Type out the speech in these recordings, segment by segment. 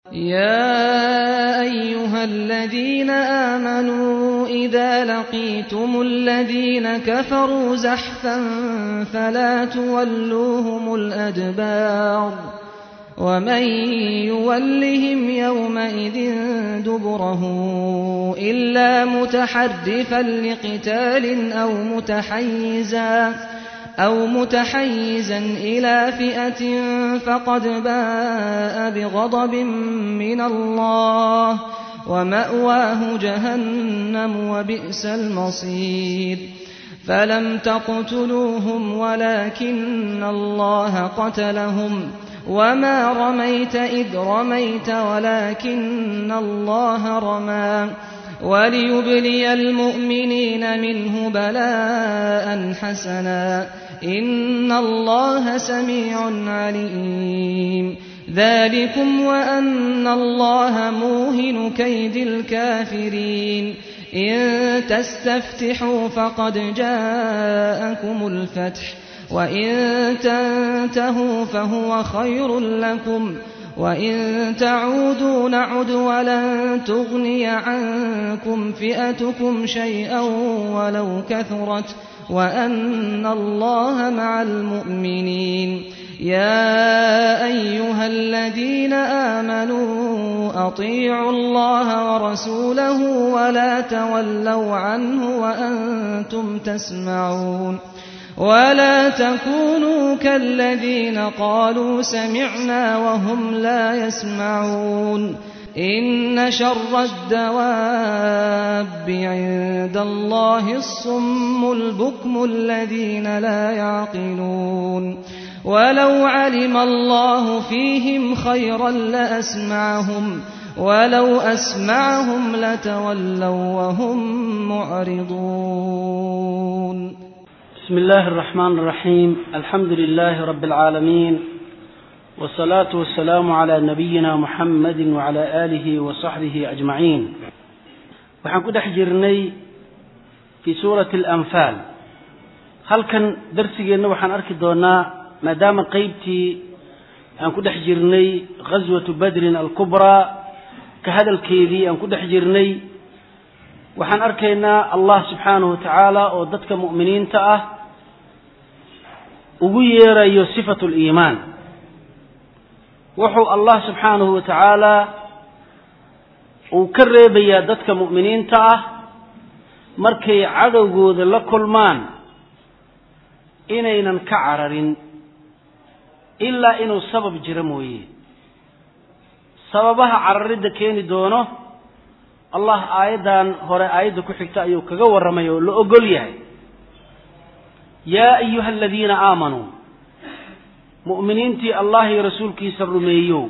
يا أيها الذين آمنوا إذا لقيتم الذين كفروا زحفا فلا تولوهم الأدبار ومن يولهم يومئذ دبره إلا متحرفا لقتال أو متحيزا أو متحيزا إلى فئة فقد باء بغضب من الله ومأواه جهنم وبئس المصير فلم تقتلوهم ولكن الله قتلهم وما رميت إذ رميت ولكن الله رمى وليبلي المؤمنين منه بلاء حسنا إن الله سميع عليم ذلكم وأن الله موهن كيد الكافرين إن تستفتحوا فقد جاءكم الفتح وإن تنتهوا فهو خير لكم وإن تعودوا نعد ولن تغني عنكم فئتكم شيئا ولو كثرت وأن الله مع المؤمنين يا أيها الذين آمنوا أطيعوا الله ورسوله ولا تولوا عنه وأنتم تسمعون ولا تكونوا كالذين قالوا سمعنا وهم لا يسمعون إن شر الدواب عند الله الصم البكم الذين لا يعقلون ولو علم الله فيهم خيرا لأسمعهم ولو أسمعهم لتولوا وهم معرضون بسم الله الرحمن الرحيم الحمد لله رب العالمين والصلاة والسلام على نبينا محمد وعلى آله وصحبه أجمعين waxaan ku dhex jirnay fii suurati alanfaal halkan darsigeenna waxaan arki doonaa maadaama qeybtii aan ku dhex jirnay ghaswatu badrin alkubraa ka hadalkeedii aan ku dhex jirnay waxaan arkaynaa allah subxaanahu wa tacaala oo dadka mu'miniinta ah ugu yeerayo sifatu liimaan wuxuu allah subxaanahu wa tacaala uu ka reebayaa dadka mu'miniinta ah markay cadowgooda la kulmaan inaynan ka cararin ilaa inuu sabab jiro mooye sababaha cararidda keeni doono allah aayaddan hore aayadda ku xigta ayuu kaga warramay oo la ogol yahay yaa ayuha aladiina aamanuu mu'miniintii allah iyo rasuulkiisa rumeeyow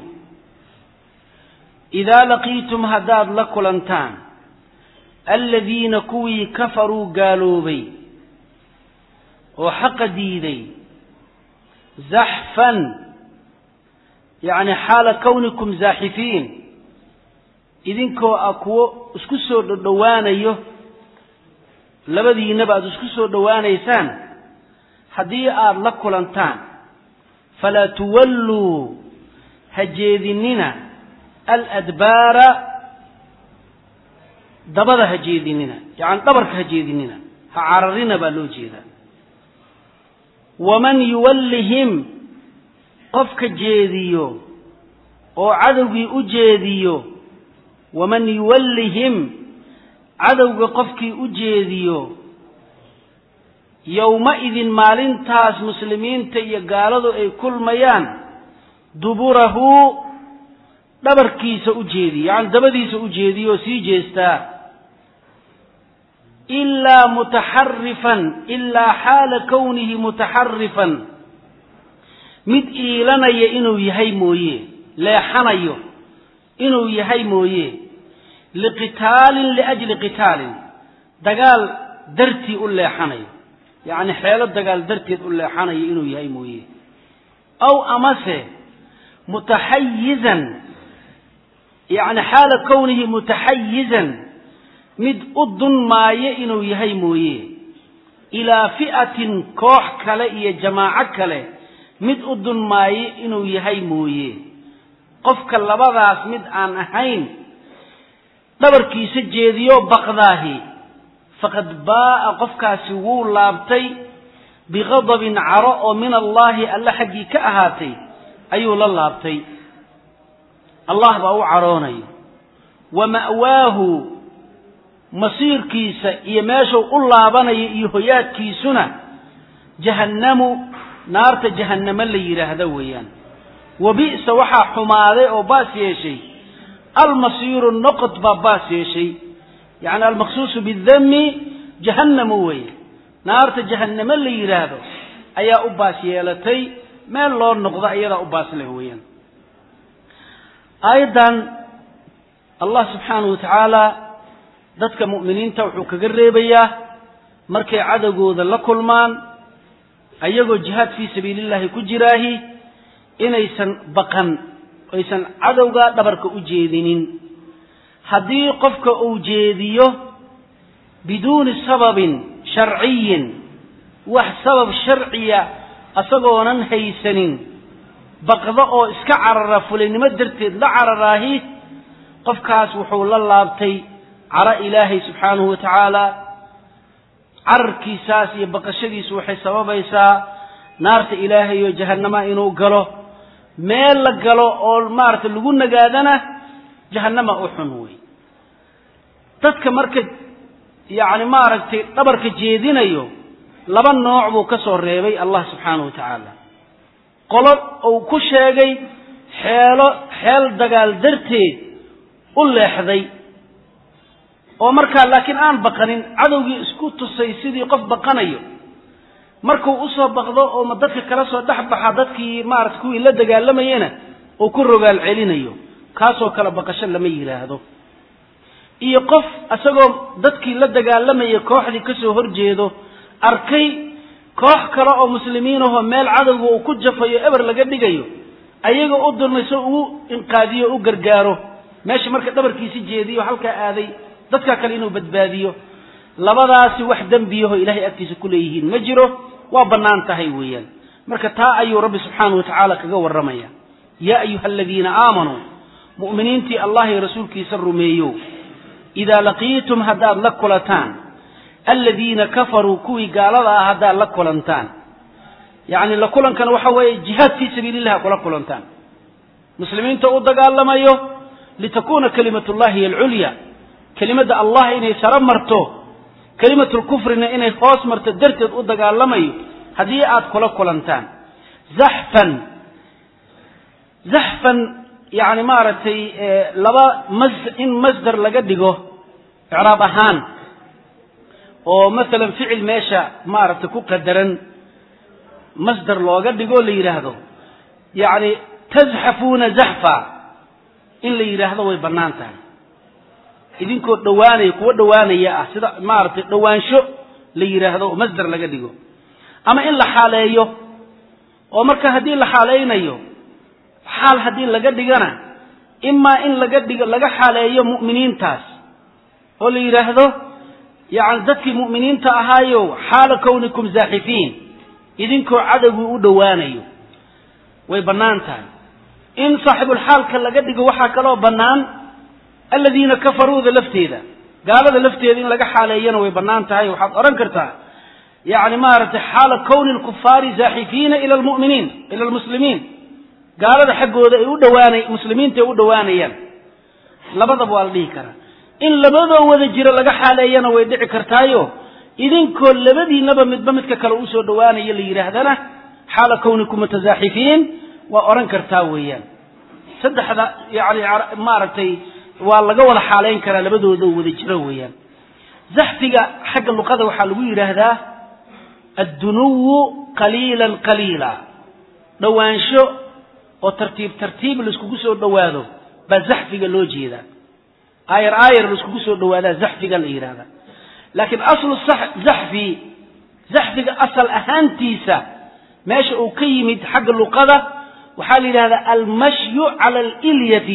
idaa laqiitum haddaad la kulantaan aladiina kuwii kafaruu gaaloobay oo xaqa diiday zaxfan yacni xaala kawnikum zaaxifiin idinkoo ah kuwo isku soo dhodhowaanayo labadiinaba aada isku soo dhowaanaysaan haddii aada la kulantaan falaa tuwalluu ha jeedinina aladbaara dabada ha jeedinina yacani dhabarka ha jeedinina ha cararina baa loo jeedaa waman yuwallihim qofka jeediyo oo cadowgii u jeediyo waman yuwallihim cadowga qofkii u jeediyo yowma-idin maalintaas muslimiinta iyo gaaladu ay kulmayaan duburahu dhabarkiisa u jeediyo yacani dabadiisa u jeediyo oo sii jeestaa ilaa mutaxarifan ilaa xaala kownihi mutaxarifan mid iilanaya inuu yahay mooye leexanayo inuu yahay mooye liqitaalin liajli qitaalin dagaal dartii u leexanayo yacni xeelo dagaal darteed u leexanayo inuu yahay mooye aw amase mutaxayizan yacni xaala kownihi mutaxayizan mid u dunmaayo inuu yahay mooye ilaa fi'atin koox kale iyo jamaaco kale mid u dunmaayo inuu yahay mooye qofka labadaas mid aan ahayn dhabarkiisa jeediyo baqdaahi faqad baa'a qofkaasi wuu laabtay biqadabin caro oo min allaahi alle xaggii ka ahaatay ayuu la laabtay allah baa u caroonayo wa ma'waahu masiirkiisa iyo meeshuu u laabanayo iyo hoyaadkiisuna jahannamu naarta jahannamo la yidhaahdo weeyaan wa bi'sa waxaa xumaaday oo baas yeeshay almasiiru noqod baa baas yeeshay yacni almaqsuusu bidami jahannamu weeye naarta jahannamo la yidhaahdo ayaa u baas yeelatay meel loo noqdo iyadaa u baas leh weeyaan aayaddan allah subxaanahu wa tacaala dadka mu'miniinta wuxuu kaga reebayaa markay cadowgooda la kulmaan ayagoo jihaad fii sabiilillahi ku jiraahi inaysan baqan aysan cadowga dhabarka u jeedinin haddii qofka uu jeediyo biduuni sababin sharciyin wax sabab sharciya asagoonan haysanin baqdo oo iska carara fulaynimo darteed la cararaahi qofkaas wuxuu la laabtay caro ilaahay subxaanahu wa tacaala cararkiisaas iyo baqashadiisu waxay sababaysaa naarta ilaahay oo jahannama inuu galo meel la galo oo maaragtay lagu nagaadana jahannama u xun wey dadka marka yacni maaragtay dhabarka jeedinayo laba nooc buu ka soo reebay allah subxaanahu wa tacaala qolo uu ku sheegay xeelo xeel dagaal darteed u leexday oo markaa laakiin aan baqanin cadowgii isku tusay sidii qof baqanayo markuu usoo baqdo oo ma dadka kala soo dhex baxa dadkii maarata kuwii la dagaalamayena uu ku rogaal celinayo kaasoo kale baqasho lama yidhaahdo iyo qof isagoo dadkii la dagaalamaya kooxdii kasoo horjeedo arkay koox kale oo muslimiin ahoo meel cadowga uu ku jafayo eber laga dhigayo ayagoo u dulmayso ugu inqaadiyo u gargaaro meesha marka dhabarkiisi jeediyo halkaa aaday dadka kale inuu badbaadiyo labadaasi wax dembiyaho ilahay agtiisa ku leeyihiin ma jiro waa bannaan tahay weeyaan marka taa ayuu rabbi subxaanahu wa tacaala kaga warramaya yaa ayuha aladiina aamanuu mu'miniintii allah iyo rasuulkiisa rumeeyo idaa laqiitum haddaad la kulataan aladiina kafaruu kuwii gaalada ah haddaad la kulantaan yacni la kulankana waxa weeye jihaad fii sabiilillahi kula kulantaan muslimiinta u dagaalamayo litakuna kalimatu llahi hiy alculya kelimadda allah inay saro marto kelimatulkufrina inay hoos marto darteed u dagaalamayo haddii aad kula kulantaan zaxfan zaxfan yani maaragtay laba mas in masdar laga dhigo icraab ahaan oo masalan ficil meesha maaragtay ku qadaran masdar looga dhigoo la yidhaahdo yacni tazxafuuna zaxfa in la yidhaahdo way bannaan tahay idinkoo dhowaanaya kuwa dhowaanaya ah sida maaragtay dhowaansho la yidhaahdo oo masdar laga dhigo ama in la xaaleeyo oo marka haddii la xaaleynayo xaal haddii laga dhigana imaa in laga dhigo laga xaaleeyo mu'miniintaas oo la yidhaahdo yacni dadkii mu'miniinta ahaayo xaala kownikum zaaxifiin idinkoo cadowgii u dhowaanayo way bannaan tahay in saaxibulxaalka laga dhigo waxaa kaloo bannaan aladiina kafaruuda lafteeda gaalada lafteeda in laga xaaleeyana way bannaan tahay waxaad odhan kartaa yacni maaragtay xaala kowni lkufaari zaaxifiina ila lmuminiin ila almuslimiin gaalada xaggooda ay u dhawaanay muslimiinta ay u dhowaanayaan labadaba waa la dhihi karaa in labadoo wada jiro laga xaaleeyana way dhici kartaayo idinkoo labadiinaba midba midka kale usoo dhowaanaya la yidhaahdana xaala kownikum mutasaaxifiin waa odhan kartaa weeyaan saddexda yani maaragtay waa laga wada xaaleyn karaa labadooda wada jiro weeyaan zaxfiga xagga luqada waxaa lagu yidhaahdaa addunuwu qaliilan qaliila dhowaansho oo tartiib tartiib laiskugu soo dhowaado baa zaxfiga loo jeedaa aayar aayar laiskugu soo dhowaadaa zaxfiga la yidhahdaa laakiin aslu zaxfi zaxfiga asal ahaantiisa meesha uu ka yimid xagga luqada waxaa la yidhahdaa almashyu cala alilyati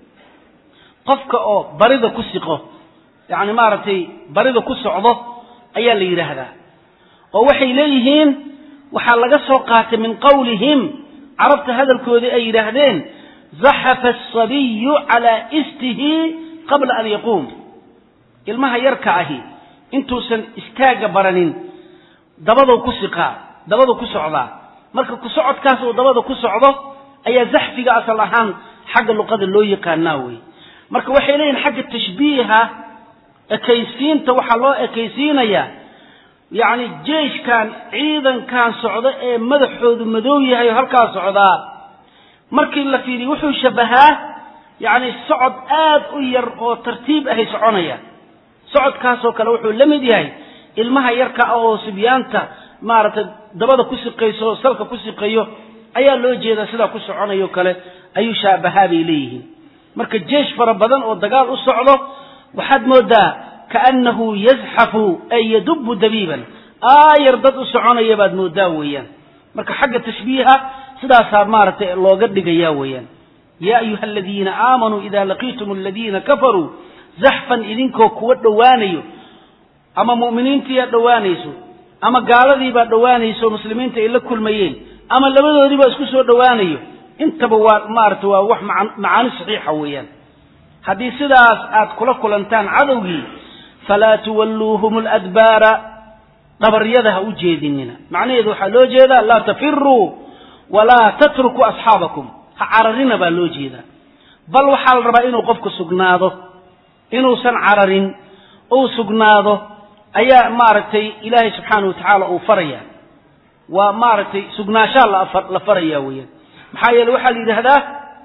qofka oo barida ku siqo yacni maaragtay barida ku socdo ayaa la yidhaahdaa oo waxay leeyihiin waxaa laga soo qaatay min qawlihim carabta hadalkoodii ay yidhaahdeen zaxafa asabiyu calaa istihi qabla an yaquum ilmaha yarka ahi intuusan istaagga baranin dabadou ku siqaa dabadu ku socdaa marka ku socodkaas uu dabada ku socdo ayaa zaxfiga asal ahaan xagga luqada loo yaqaanaa wey marka waxay leeyihin xagga tashbiiha ekaysiinta waxaa loo ekaysiinayaa yacni jeeshkan ciidankan socda ee madaxoodu madow yahay oo halkaa socdaa markii la fiiriyo wuxuu shabahaa yacni socod aad u yar oo tartiib ahay soconaya socodkaasoo kale wuxuu la mid yahay ilmaha yarka ah oo sibyaanta maaragtay dabada ku siqayso oo salka ku siqayo ayaa loo jeedaa sidaa ku soconayo kale ayuu shaabahaa bay leeyihiin marka jeesh fara badan oo dagaal u socdo waxaad moodaa kaannahu yazxafu ay yadubu dabiiban aayar dad u soconaya baad moodaa weeyaan marka xagga tashbiiha sidaasaa maaragtay looga dhigaya weeyaan yaa ayuha aladiina aamanuu ida laqiitum aladiina kafaruu zaxfan idinkoo kuwa dhowaanayo ama mu'miniintiiyaa dhowaanayso ama gaaladiibaa dhowaanayso muslimiinta ay la kulmayeen ama labadoodiibaa isku soo dhowaanayo intaba waa maarata waa wax macaani saxiixa weeyaan haddii sidaas aad kula kulantaan cadowgii falaa tuwalluuhum aladbaara dhabaryada ha u jeedinina macnaheedu waxaa loo jeedaa laa tafiruu walaa tatrukuu asxaabakum ha cararina baa loo jeedaa bal waxaa la rabaa inuu qofku sugnaado inuusan cararin uu sugnaado ayaa maaragtay ilaahay subxaana wa tacaala uu faraya waa maaragtay sugnaanshaa la faraya weeyaan maxaa yeele waxaa la yidhaahdaa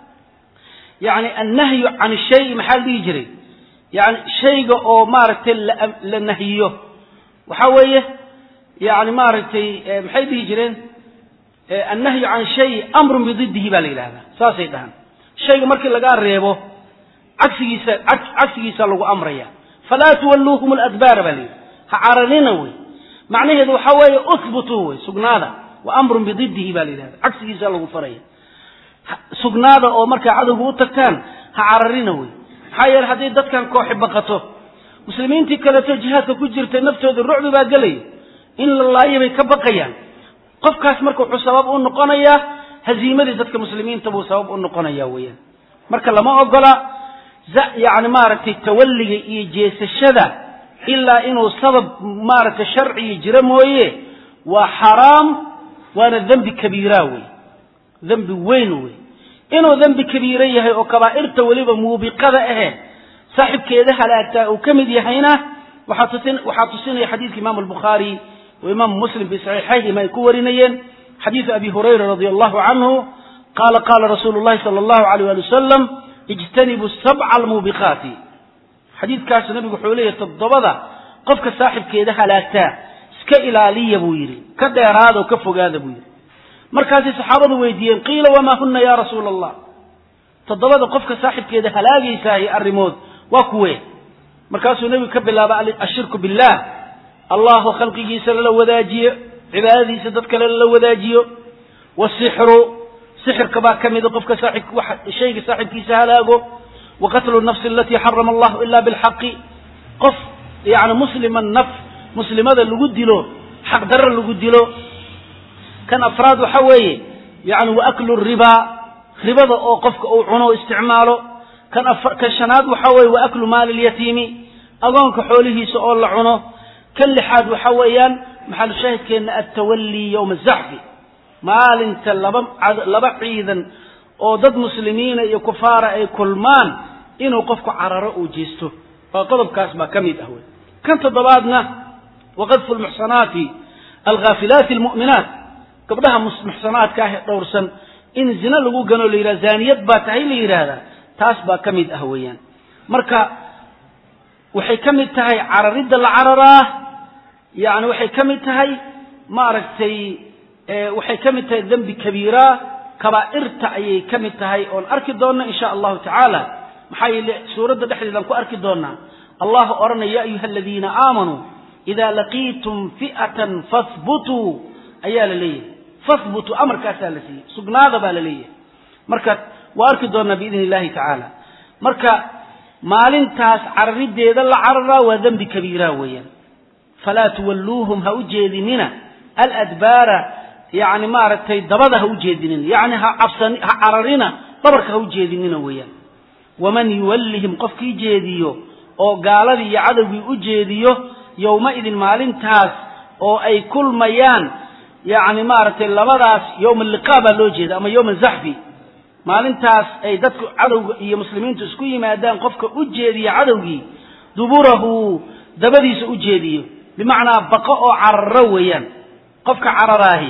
yani annahyu can shayi maxaa la dhihi jiray yani shayga oo maaragtay la nahyiyo waxaa weeye yani maaragtay maxay dhihi jireen annahyu can shay amrun bididihi baa la yidhahdaa saasay dhahaan shayga markii lagaa reebo cagsigiisa cagsigiisa lagu amraya falaa tuwalluuhum aladbaara baa la yidhi ha cararina wey macnaheedu waxaa weeye uhbutuu wey sugnaada wa amrun bididihi baa la yidhahda cagsigiisa lagu faraya sugnaada oo markaa cadowga u tagtaan ha cararina wey maxaa yeele hadday dadkan kooxi baqato muslimiintii kaleeto jihaadka ku jirtay naftooda rucbi baa gelaya in la laayo bay ka baqayaan qofkaas marka wuxuu sabab u noqonayaa haziimadii dadka muslimiinta buu sabab u noqonaya weeyaan marka lama ogola yani maaragtay tawalliga iyo jeesashada ilaa inuu sabab maaragtay sharciga jira mooye waa xaraam waana dembi kabiira wey dembi weyn wey inuu dembi kabiiro yahay oo kabaa'irta weliba muubiqada ahe saaxibkeeda halaagtaa uu ka mid yahayna waxaa tusinaya xadiidka imaamu albukhaari wa imaamu muslim fi saxiixayhima ay ku warinayeen xadiidu abi hurayra radi allahu canhu qaala qaala rasuulu llahi sala allahu alayh ali wasalam ijtanibuu sabca almuubiqaati xadiidkaasu nabigu wuxuu leeyahy toddobada qofka saaxibkeeda halaagtaa iska ilaaliya buu yidhi ka dheeraada oo ka fogaada buu yidhi markaasay saxaabadu weydiiyeen qiila wamaa huna ya rasuula allah toddobada qofka saaxibkeeda halaagaysaahi arrimood waa kuwe markaasuu nebigu ka bilaaba ashirku billah allahu khalqigiisa lala wadaajiyo cibaadadiisa dad kale lala wadaajiyo wasixru sixirka baa ka mida qofka shayga saaxibkiisa halaago wa qatlu nafsi alatii xarama allahu ila bilxaqi qof yani muslima naf muslimada lagu dilo xaqdarro lagu dilo kan afraad waxa weeye yani wa aklu ribaa ribada oo qofka uu cuno o isticmaalo kan kan shanaad waxa weeye wa aklu maali lyatiimi agoonka xoolihiisa oo la cuno kan lixaad waxa weeyaan maxalu shaahidkeenna altawallii yowma azaxfi maalinta laba laba ciidan oo dad muslimiina iyo kufaara ay kulmaan inuu qofku cararo uu jeesto waa qodobkaas baa ka mid ah wey kan toddobaadna waqadfu lmuxsanaati alghaafilaati almu'minaat gabdhaha muxsanaadka ah ee dhowrsan in zina lagu gano la yidhahda zaaniyad baa tahay la yidhaahdaa taas baa ka mid ah weeyaan marka waxay ka mid tahay cararidda la cararaa yani waxay ka mid tahay maaragtay waxay ka mid tahay dembi kabiira kabaa'irta ayay ka mid tahay oon arki doonna in sha allahu tacaala maxaa yeele suuradda dhexdeedaan ku arki doonaa allah odhanaya ya ayuha aladiina aamanuu ida laqiitum fi'atan fahbutuu ayaa la leeyahay fahbutuu amarkaasaa la siiyey sugnaada baa la leeyahay marka waa arki doonaa biidni illahi tacaala marka maalintaas carariddeeda la cararaa waa dembi kabiira weeyaan falaa tuwalluuhum ha u jeedinina aladbaara yani maaragtay dabada ha u jeedinina yani ha cabsan ha cararina dhabarka ha u jeedinina weeyaan waman yuwallihim qofkii jeediyo oo gaaladii iyo cadowgii u jeediyo yowma-idin maalintaas oo ay kulmayaan yacni maaragtay labadaas yowma alliqaa baa loo jeeda ama yowma zaxfi maalintaas ay dadku cadowga iyo muslimiintu isku yimaadaan qofka u jeediya cadowgii duburahu dabadiisa u jeediyo bimacnaa baqo oo cararo weeyaan qofka cararaahi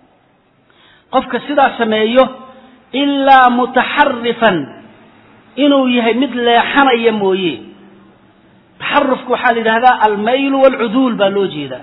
qofka sidaa sameeyo ilaa mutaxarifan inuu yahay mid leexanaya mooye taxarufka waxaa la yidhahdaa almaylu waalcuduul baa loo jeedaa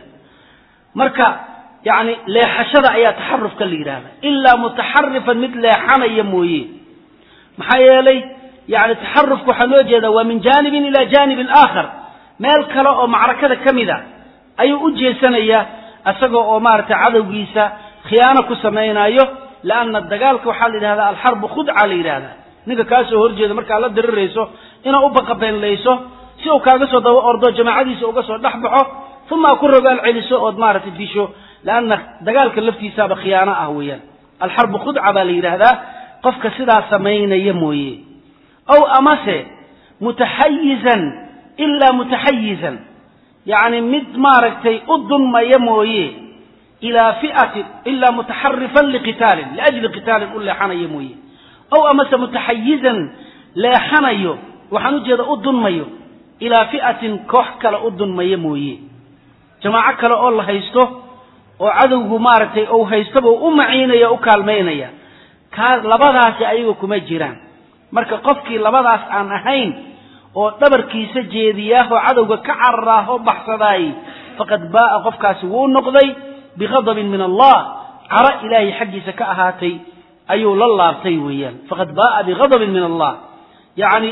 marka yacni leexashada ayaa taxarufka la yidhahda ilaa mutaxarifan mid leexanaya mooye maxaa yeelay yani taxarufka waxaa loo jeedaa waa min jaanibin ila jaanibin aakhar meel kale oo macrakada ka mid a ayuu u jeesanayaa isagoo oo maaragtay cadowgiisa khiyaano ku samaynayo leanna dagaalka waxaa la yidhahdaa alxarbu khudca la yidhahdaa ninka kaasoo horjeeda markaad la dirirayso inaad u baqabeenlayso si uu kaaga soo daba ordo jamaacadiisa uga soo dhex baxo uma a ku rogaal celiso ood maaragtay disho leanna dagaalka laftiisaaba khiyaano ah weeyaan alxarbu khudca baa la yidhaahdaa qofka sidaa samaynaya mooye ow amase mutaxayizan ilaa mutaxayizan yacni mid maaragtay u dunmaya mooye ilaa fiatin ilaa mutaxarifan liqitaalin liajli qitaalin u leexanaya mooye ow amase mutaxayizan leexanayo waxaan ujeeda u dunmayo ilaa fi'atin koox kale u dunmaya mooye jamaaco kale oo la haysto oo cadowgu maaragtay ou haystoba u maciinaya u kaalmaynaya kaa labadaasi ayaga kuma jiraan marka qofkii labadaas aan ahayn oo dhabarkiisa jeediyaahoo cadowga ka cararaahoo baxsadaay faqad baa'a qofkaasi wuu noqday bighadabin min allah caro ilaahay xaggiisa ka ahaatay ayuu la laabtay weeyaan faqad baa'a bighadabin min allah yacni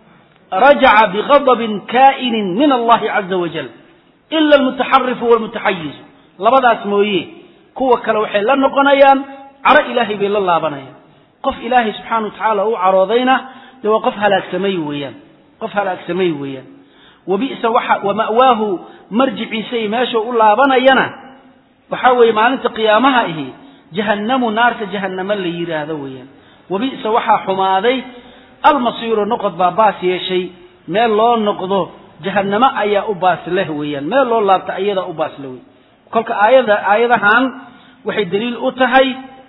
rajaca bighadabin kaa'inin min allahi caza wajal ila almutaxarifu walmutaxayizu labadaas mooye kuwa kale waxay la noqonayaan caro ilaahay bay la laabanayaan qof ilaahay subxaana wa tacaala u caroodayna dee waa qof halaagsamay weeyaan qof halaagsamay weeyaan wabi'sa waxa wama'waahu marjiciisa iyo meeshuu u laabanayana waxaa weeye maalinta qiyaamaha ihi jahannamu naarta jahannamo la yidhaahdo weeyaan wabi'sa waxaa xumaaday almasiiru noqod baa baas yeeshay meel loo noqdo jahannamo ayaa u baas leh weeyaan meel loo laabta ayadaa u baas leh wey kolka aayada aayadahan waxay daliil u tahay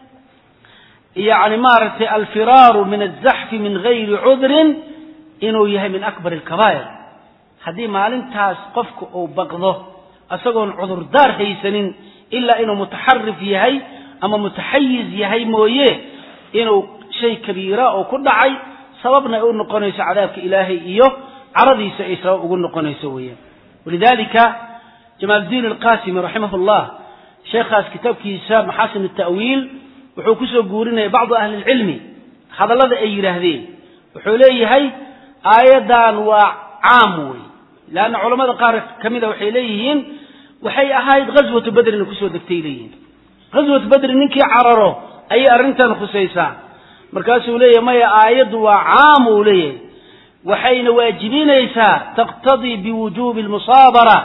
yacni maaragtay alfiraaru min azaxfi min gayri cudrin inuu yahay min akbar alkabaa'ir haddii maalintaas qofka uu baqdo isagoon cudurdaar haysanin ilaa inuu mutaxarif yahay ama mutaxayiz yahay mooye inuu shay kabiira oo ku dhacay sababna ay u noqonayso cadaabka ilaahay iyo caradiisa ay sabab ugu noqonayso weeyaan walidalika jamaaldiin alqasimi raximah llah sheekhaas kitaabkiisa maxaasin ta'wiil wuxuu kusoo guurinaya bacdu ahli lcilmi hadallada ay yidhaahdeen wuxuu leeyahay aayaddan waa caam wey leanna culamada qaar ka mida waxay leeyihiin waxay ahayd ghaswatu bedrina kusoo degtay leeyihiin ghaswatu bedri ninkii cararo ayay arrintan khusaysaa markaasuu leeyahay maya aayaddu waa caam uu leeyahay waxayna waajibinaysaa taqtadii biwujuubi almusaabara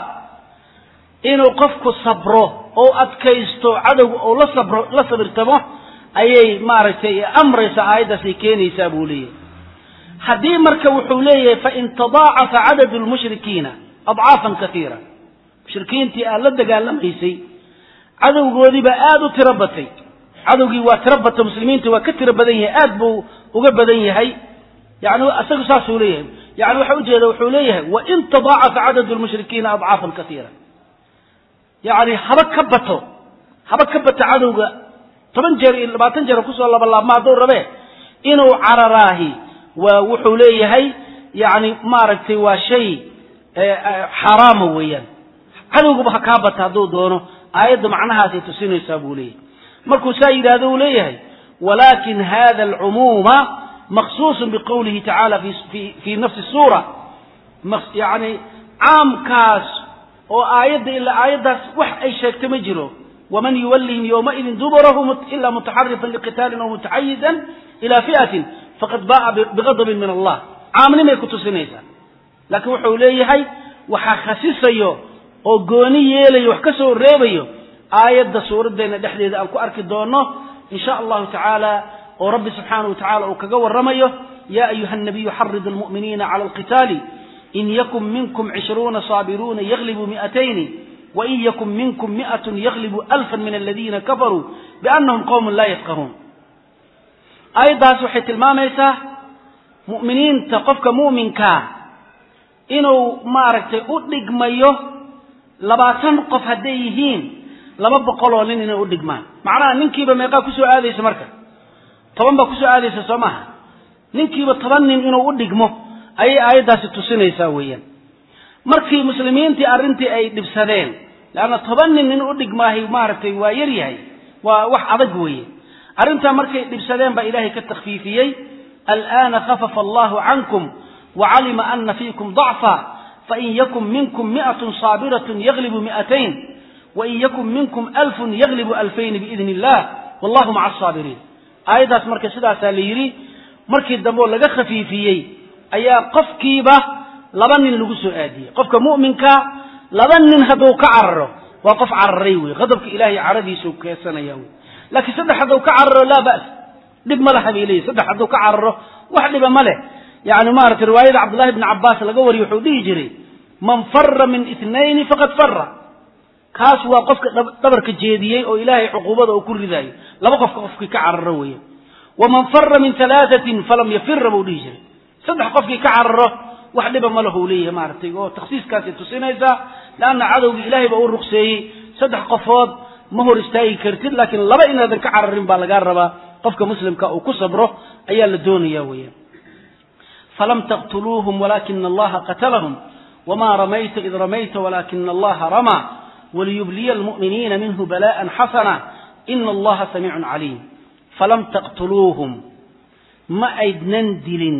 inuu qofku sabro oo adkaysto cadowga oo la sabro la sabirtamo ayay maaragtay amraysa aayaddaasay keenaysaa buu leeyahay haddii marka wuxuu leeyahay fain tadaacafa cadadu lmushrikiina adcaafan kaiira mushrikiintii aad la dagaalamaysay cadowgoodiibaa aada u tiro batay cadowgii waa tiro bata muslimiinta waa ka tiro badan yahay aad buu uga badan yahay yani isagu saasuu leeyahay yani waxa ujeeda wuxuu leeyahay wain tadaacafa cadadu lmushrikiina adcaafan kaiira yani haba ka bato haba ka bato cadowga toban jeer iyo labaatan jeer kusoo labalaabma hadduu rabe inuu cararaahi waa wuxuu leeyahay yani maaragtay waa shay xaaraama weeyaan cadowgaba ha kaa bata hadduu doono aayadda macnahaasay tusinaysaa buu leeyahay markuu saa yidhahdo uu leeyahay walakin hada alcumuuma maqsuusun biqowlihi tacala fi nafsi suura yani caamkaas oo aayadda ilaa aayaddaas wax ay sheegta ma jiro waman yuwallihim yowmaidin duburahu ila mutaxarifan liqitaalin aw mutaxayizan ila fi'atin faqad ba'a bigadabin min allah caamnimay ku tusinaysaa laakiin wuxuu leeyahay waxaa khasisayo oo gooni yeelayo wax ka soo reebayo aayadda suuraddeenna dhexdeeda aan ku arki doono in sha allahu tacaala oo rabbi subxaanahu watacaala uu kaga warramayo yaa ayuha nabiyu xarid almu'miniina cala alqitaali in yakun minkum cishruuna saabiruuna yaglibuu mi'atayni wain yakun minkum mi'atun yaglibuu alfan min aladiina kafaruu biannahum qowmun laa yafqahuun aayaddaas waxay tilmaamaysaa mu'miniinta qofka mu'minkaa inuu maaragtay u dhigmayo labaatan qof hadday yihiin laba boqoloo nin inay u dhigmaan macnaha ninkiiba meeqaa kusoo aadaysa marka toban baa kusoo aadaysa soo maaha ninkiiba toban nin inuu u dhigmo ayay aayaddaasi tusinaysaa weeyaan markii muslimiintii arrintii ay dhibsadeen leanna toban nin in u dhigmaahay maaragtay waa yar yahay waa wax adag weeye arrintaa markay dhibsadeen baa ilaahay ka takhfiifiyey al'aana khafafa allahu cankum wacalima ana fiikum dacfa fain yakun minkum mi'atun saabiratun yaglibu mi'atayn wain yakun minkum alfun yaglibu alfayni biidni illah wallahu maca asaabiriin aayaddaas marka sidaasaa la yidhi markii dambe oo laga khafiifiyey ayaa qofkiiba laba nin lagu soo aadiyey qofka mu'minka laba nin hadduu ka cararo waa qof cararay wey qadabka ilahay caradiisuu keesanaya wey laakiin saddex hadduu ka cararo laa ba's dhib ma laha bay leeyihi saddex hadduu ka cararo wax dhiba ma leh yani maaragtay riwaayada cabdullahi bni cabbaas laga wariyo wuxuu dhihi jiray man fara min itnayni faqad fara kaas waa qofka dhabarka jeediyey oo ilaahay cuquubada uu ku ridaayo laba qofka qofkii ka cararo weeye waman fara min alaaatin falam yafira buu dhihi jiray saddex qofkii ka cararo wax dhiba ma lahu leeyahay maaragtay oo takhsiiskaasay tusinaysaa leanna cadowgii ilaahay baa u ruqseeyey saddex qofood ma hor istaagi kartid laakiin laba inaadan ka cararin baa lagaa rabaa qofka muslimka uu ku sabro ayaa la doonaya weeyaan falam taqtuluuhum walaakina allaha qatalahum wma ramayta id ramayta walaakina allaha ramaa waliyubliya almu'miniina minhu bala'an xasana ina allaha samiicun caliim falam taqtuluuhum ma aydnan dilin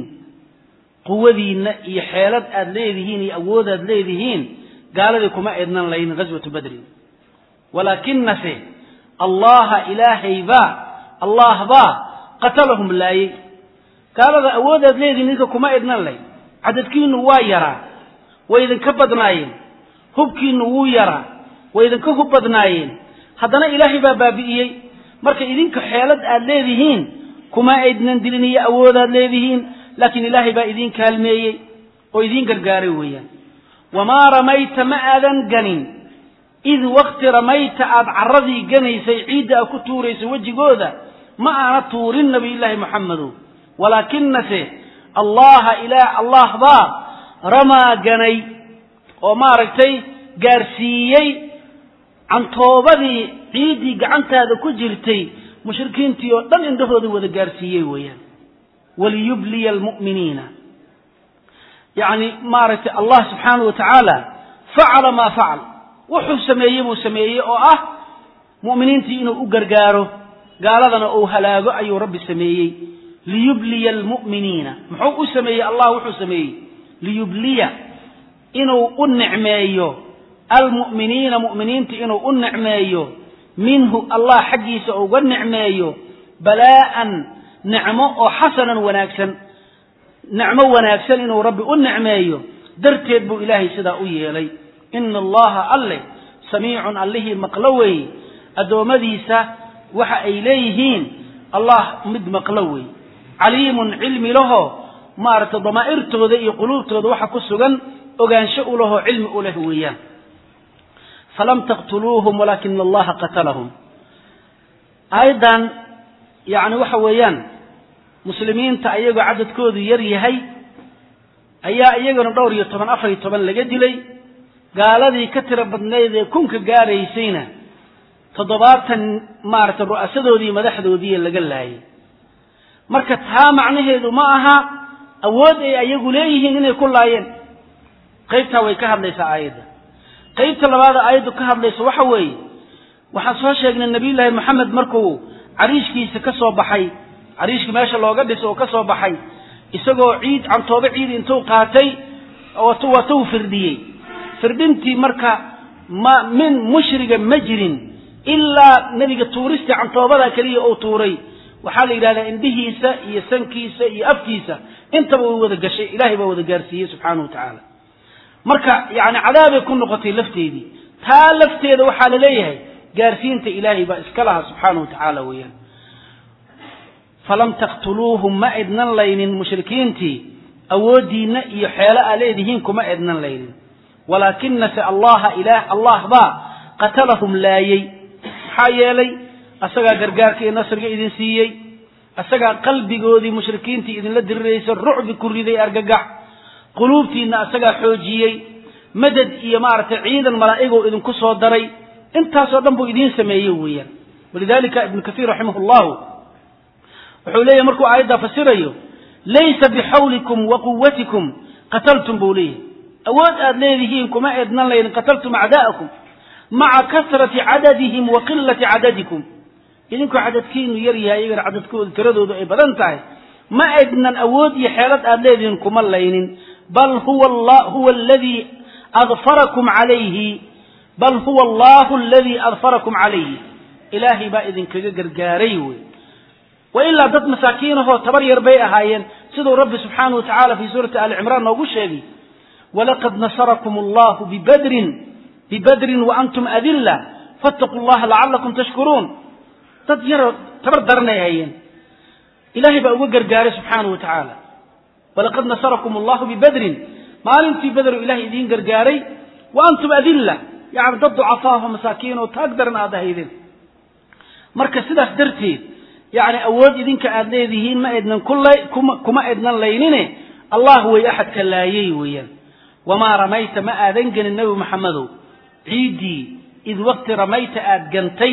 quwadiinna iyo xeelad aad leedihiin iyo awoodaad leedihiin gaaladii kuma aydnan layn ghaswatu badrin walaakinase allaha ilaahay baa allah baa qatalahum laayey gaalada awoodaad leedihiin ninka kuma aydnan layn cadadkiinu waa yaraa way idinka badnaayeen hubkiinu wuu yaraa way idinka hub badnaayeen haddana ilaahay baa baabi'iyey marka idinka xeelad aad leedihiin kuma aydnan dilin iyo awoodaad leedihiin laakiin ilaahay baa idiin kaalmeeyey oo idiin gargaaray weeyaan wamaa ramayta ma aadan ganin id wakti ramayta aad carradii ganaysay ciidda aad ku tuuraysay wejigooda ma aana tuurin nabiyullaahi moxamedow walaakinase allaha ilaah allah baa ramaa ganay oo maaragtay gaarsiiyey cantoobadii ciiddii gacantaada ku jirtay mushrikiintii oo dhan indhahooda wada gaarsiiyey weeyaan waliyubliya almu'miniina yacni maaragtay allah subxaanahu wa tacaala facala maa facal wuxuu sameeyey buu sameeyey oo ah mu'miniintii inuu u gargaaro gaaladana uu halaago ayuu rabbi sameeyey liyubliya almu'miniina muxuu u sameeyey allah wuxuu sameeyey liyubliya inuu u nicmeeyo almu'miniina mu'miniinta inuu u nicmeeyo minhu allah xaggiisa uga nicmeeyo balaa'an nicmo oo xasanan wanaagsan nicmo wanaagsan inuu rabbi u nicmeeyo darteed buu ilaahay sidaa u yeelay ina allaha alle samiicun allihii maqlo weeye addoommadiisa waxa ay leeyihiin allah mid maqlo weeye caliimun cilmi laho maaragtay damaa'irtooda iyo quluubtooda waxa ku sugan ogaansho u lahoo cilmi u leh weeyaan falam taqtuluuhum walaakina allaha qatalahum aayaddan yacni waxa weeyaan muslimiinta ayagoo cadadkoodu yar yahay ayaa iyagana dhowr iyo toban afar iyo toban laga dilay gaaladii ka tiro badnayd ee kunka gaaraysayna toddobaatan maaragtay ru'asadoodii madaxdoodii laga laayay marka taa macnaheedu ma aha awood ay ayagu leeyihiin inay ku laayeen qaybtaa way ka hadlaysaa aayadda qaybta labaada aayaddu ka hadlaysa waxa weeye waxaan soo sheegnay nabiyullaahi moxamed markuu cariishkiisa ka soo baxay cariishka meesha looga dhiso oo ka soo baxay isagoo ciid cantoobe ciid intuu qaatay watuu firdhiyey firdhintii marka ma min mushriga ma jirin ilaa nebiga tuuristii cantoobada keliya uu tuuray waxaa la yidhahdaa indhihiisa iyo sankiisa iyo afkiisa intaba way wada gashay ilaahay baa wada gaarsiiyey subxaanahu wa tacaala marka yani cadaabay ku noqotay lafteedii taa lafteeda waxaa la leeyahay gaarsiinta ilaahay baa iska laha subxaanahu wa tacaala weeyaan falam taqtuluuhum ma idnan laynin mushrikiintii awooddiinna iyo xeelo aa leedihiin kuma idnan laynin walaakinase allaha ilaah allah baa qatalahum laayey maxaa yeelay asagaa gargaarka iyo nasriga idin siiyey asagaa qalbigoodii mushrikiintii idinla diriraysa rucbi ku riday argagax quluubtiinna asagaa xoojiyey madad iyo maaragtay ciidan malaa'igoo idinku soo daray intaasoo dhan buu idiin sameeyey weeyaan walidalika ibnu kaiir raximah llahu wuxuu leeyahy markuu aayaddaa fasirayo laysa bixawlikum wa quwatikum qataltum buu leeyahy awood aad leedihiin kuma eednan laydin qataltum acdaa'akum maca kasrati cadadihim wa qilati cadadikum idinkoo cadadkiinu yar yahay iyagana cadadkooda tiradoodu ay badan tahay ma aydnan awood iyo xeelad aad leedihiin kuma laynin bal huwa huwa aladii adfarakum calayhi bal huwa allahu aladii adfarakum calayhi ilaahay baa idinkaga gargaaray wey wa ilaa dad masaakiinahoo tabar yar bay ahaayeen siduu rabbi subxaanahu wa tacala fii suurati ali cimraan noogu sheegay walaqad nasarakum allahu bibadrin bibadrin wa antum adilla fattaquu llaha lacalakum tashkuruun dad yaroo tabar daranay hayeen ilaahay baa uga gargaaray subxaanahu wa tacaala walaqad nasarakum allahu bibadrin maalintii bederu ilahay idiin gargaaray wa antum adilla yani dad ducafaaho masaakiin oo taag daran aad ahaydeen marka sidaas darteed yani awood idinka aad leedihiin ma ednan kuma ednan laynine allah way axadka laayey weeyaan wamaa ramayta ma aadan gelin nebi maxamedow ciiddii id waqti ramayta aad gantay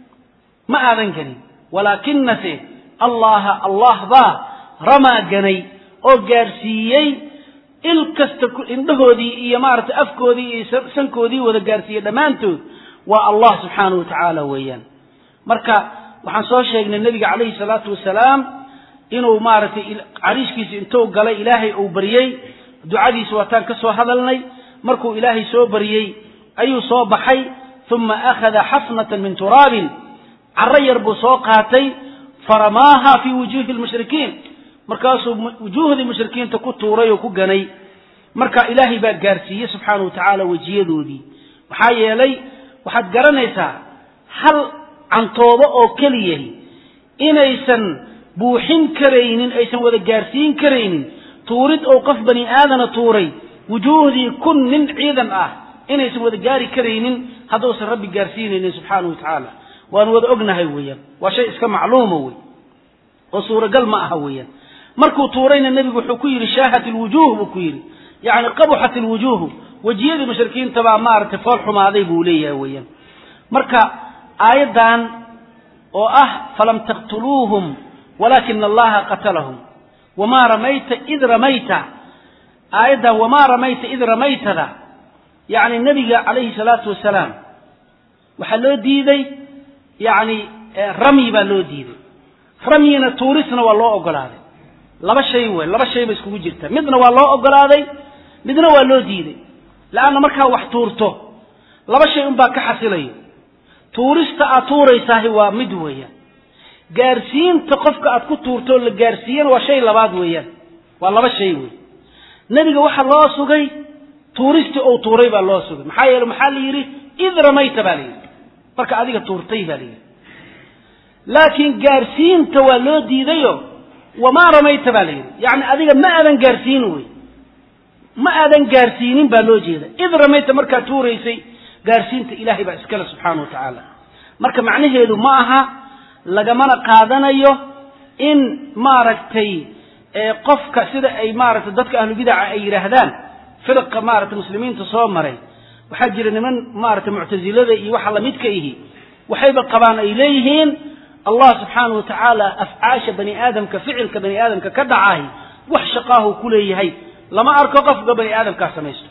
ma aadan gelin walaakinase allaha allah baa ramaa ganay oo gaadhsiiyey il kasta indhahoodii iyo maaragtay afkoodii iyo sankoodii wada gaarsiiyey dhammaantood waa allah subxaanahu wa tacaala weeyaan marka waxaan soo sheegnay nebiga calayhi salaatu wasalaam inuu maaragtay cariishkiisa intuu galay ilaahay uu baryey ducadiisa waataan ka soo hadalnay markuu ilaahay soo baryey ayuu soo baxay uma akhada xafnatan min turaabin carro yar buu soo qaatay faramaaha fii wujuuhi lmushrikiin markaasuu wujuuhdii mushrikiinta ku tuuray oo ku ganay marka ilaahay baa gaarsiiyey subxaana wa tacaala wejiyadoodii maxaa yeelay waxaad garanaysaa hal cantoobo oo keliyahi inaysan buuxin karaynin aysan wada gaarsiin karaynin tuurid oo qof bani aadana tuuray wujuuhdii kun nin ciidan ah inaysan wada gaari karaynin hadduusan rabbi gaarsiinaynin subxaana wa tacaala waanu wada ognahay weeyaan waa shay iska macluuma wey oo suuragal ma aha weeyaan markuu tuurayna nebigu wuxuu ku yidhi shaahat ilwujuuh buu ku yidhi yacni qabuxat ilwujuuhu wejiyadii mushrikiinta baa maaragtay fool xumaaday buu leeyahay weeyaan marka aayaddan oo ah falam taqtuluuhum walaakina allaha qatalahum wamaa ramayta id ramayta aayaddan wamaa ramayta id ramaytada yacni nebiga calayhi salaatu wasalaam waxaa loo diiday yacni ramyi baa loo diiday ramyina tuurisna waa loo ogolaaday laba shay wey laba shay ba iskugu jirta midna waa loo ogolaaday midna waa loo diiday leanna markaa wax tuurto laba shay unbaa ka xasilayo tuurista aad tuuraysaahi waa mid weeyaan gaarsiinta qofka aad ku tuurtoo la gaarsiiyana waa shay labaad weeyaan waa laba shay wey nebiga waxaa loo sugay tuuristii ou tuuray baa loo sugay maxaa yeele maxaa la yidhi id ramayta baa la yidhi marka adiga tuurtay baa la yidhi laakiin gaarsiinta waa loo diidayo wamaa ramayta baa la yidhi yacni adiga ma aadan gaarsiin wey ma aadan gaarsiinin baa loo jeeda id ramayta markaad tuuraysay gaarsiinta ilaahay baa iskale subxaana wa tacaala marka macnaheedu ma aha lagamana qaadanayo in maaragtay qofka sida ay maaragtay dadka ahlubidaca ay yidhaahdaan firqa maaragtay muslimiinta soo maray waxaa jira niman maaragtay muctasilada iyo waxa lamidka ihi waxayba qabaan ay leeyihiin allah subxaana wa tacaala afcaasha bani aadamka ficilka bani aadamka ka dhacaay wax shaqaahu ku leeyahay lama arko qofka bani aadamkaa samaysto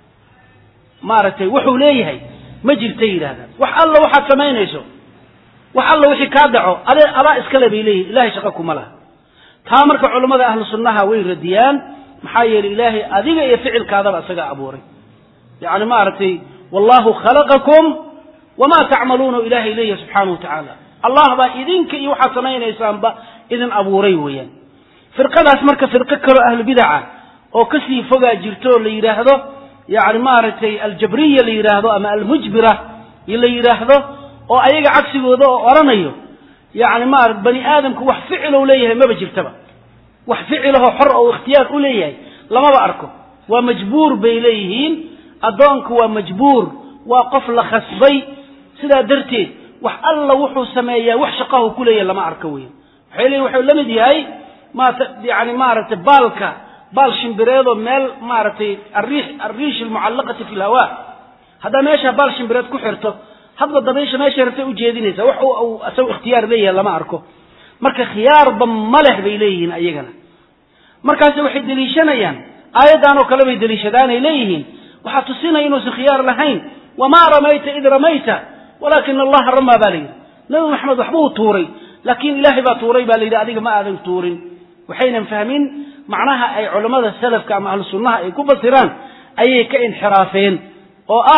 maaragtay wuxuu leeyahay ma jirtay yidhahdaan wax alla waxaad samaynayso wax alla wixii kaa dhaco ade adaa iskale bay leeyihin ilahay shaqa kuma laha taa marka culammada ahlu sunnaha way radiyaan maxaa yeelay ilaahay adiga iyo ficilkaadaba isagaa abuuray yacni maaragtay wallahu khalaqakum wamaa tacmaluuna ilaahay leeyahay subxaana wa tacaala allah baa idinka iyo waxaad samaynaysaanba idin abuuray weeyaan firqadaas marka firqo kaloo ahlu bidaca oo kasii fogaa jirto oo la yidhaahdo yacni maaragtay aljabriya la yidhaahdo ama almujbira la yidhaahdo oo ayaga cagsigooda oo odhanayo yani maara bani aadamku wax ficilow leeyahay maba jirtaba wax ficilahoo xor oo ikhtiyaar u leeyahay lamaba arko waa majbuur bay leeyihiin addoonku waa majbuur waa qof la khasbay sidaa darteed wax alla wuxuu sameeyaa wax shaqahu ku leeyahay lama arko weya waxay leeyihin waxuu la mid yahay maata yani maaragtay baalka baal shimbireedoo meel maaragtay ariix ariish almucallaqati fi lhawaa haddaa meesha baal shimbireed ku xirto hadba dabaysha meesha rabtay ujeedinaysa wax uu isagu ikhtiyaar leeyahay lama arko marka khiyaarba ma leh bay leeyihiin ayagana markaase waxay deliishanayaan aayaddan oo kale bay deliishadaanay leeyihiin waxaa tusinaya inuusan khiyaar lahayn wamaa ramayta id ramayta walaakina allaha ramaa baa layidhi nabi maxamed waxbuu tuuray laakiin ilaahay baa tuuray baa layidhi adiga ma aadan tuurin waxaynan fahmin macnaha ay culammada salafka ama ahlu sunnaha ay ku fasiraan ayay ka inxiraafeen oo ah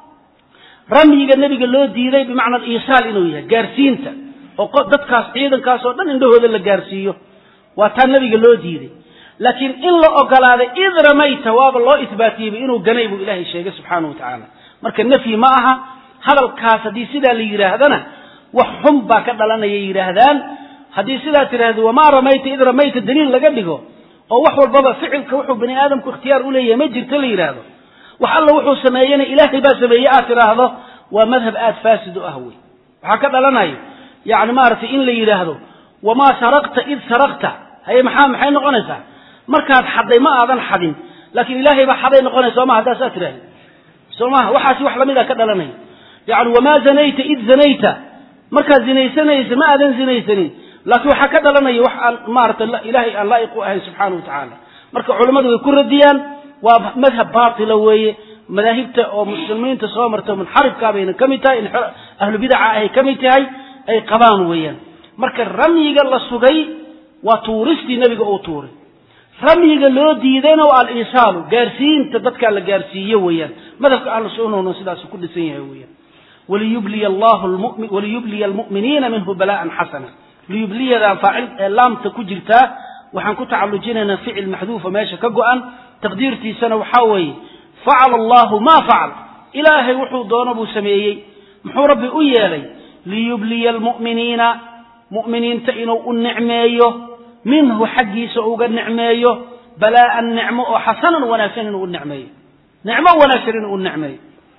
ramyiga nebiga loo diiday bimacna aliisaal inuu yahay gaarsiinta oo dadkaas ciidankaas oo dhan indhahooda la gaarsiiyo waa taa nebiga loo diiday laakiin in la ogolaaday id ramayta waaba loo isbaatiyeyba inuu ganay buu ilaahay sheegay subxaana wa tacaala marka nafyi ma aha hadalkaas haddii sidaa la yidhaahdana wax xun baa ka dhalanaya yidhaahdaan haddii sidaa tidhaahdo wamaa ramayta id ramayta daliil laga dhigo oo wax walbaba ficilka wuxuu bani aadamku ikhtiyaar u leeyahay ma jirto la yidhaahdo wax alla wuxuu sameeyena ilaahay baa sameeye aad tidhaahdo waa madhab aad faasid u ah wey waxaa ka dhalanayo yani maaragtay in la yidhaahdo wamaa saraqta id saraqta haye maxaa maxay noqonaysaa markaad xadday ma aadan xadin laakiin ilaahay baa xaday noqonaysa sooma haddaa saa tidhahda soo maha waxaasi wax lamid a ka dhalanaya yani wamaa zanayta id zanayta markaad zinaysanaysa ma aadan zinaysanin laakiin waxaa ka dhalanaya wax aan maarata ilaahay aan laa'iq u ahayn subxaana wa tacaala marka culammadu way ku radiyaan waa madhab baatila weeye madaahibta oo muslimiinta soo marta munxarifkaa bayna ka mid tahay ahlu bidaca ahay ka mid tahay ay qabaan weeyaan marka ramyiga la sugay waa tuuristii nebiga uu tuuray ramyiga loo diidayna waa aliisaalu gaarsiinta dadkaa la gaarsiiyo weeyaan madhabka ahlu sunnahuna sidaasu ku dhisan yahay weeyaan waliyubliya allahu waliyubliya almu'miniina minhu bala'an xasana liyubliyadan faacil ee laamta ku jirtaa waxaan ku tacallujinaynaa ficil maxduufa meesha ka go'an taqdiirtiisana waxaa weeye facala allahu maa facal ilaahay wuxuu doono buu sameeyey muxuu rabbi u yeelay liyubliya almu'miniina mu'miniinta inuu u nicmeeyo minhu xaggiisa uga nicmeeyo balaa'an nicmo oo xasanan wanaagsan inuu u nicmeeyo nicmo wanaagsan inuu u nicmeeyo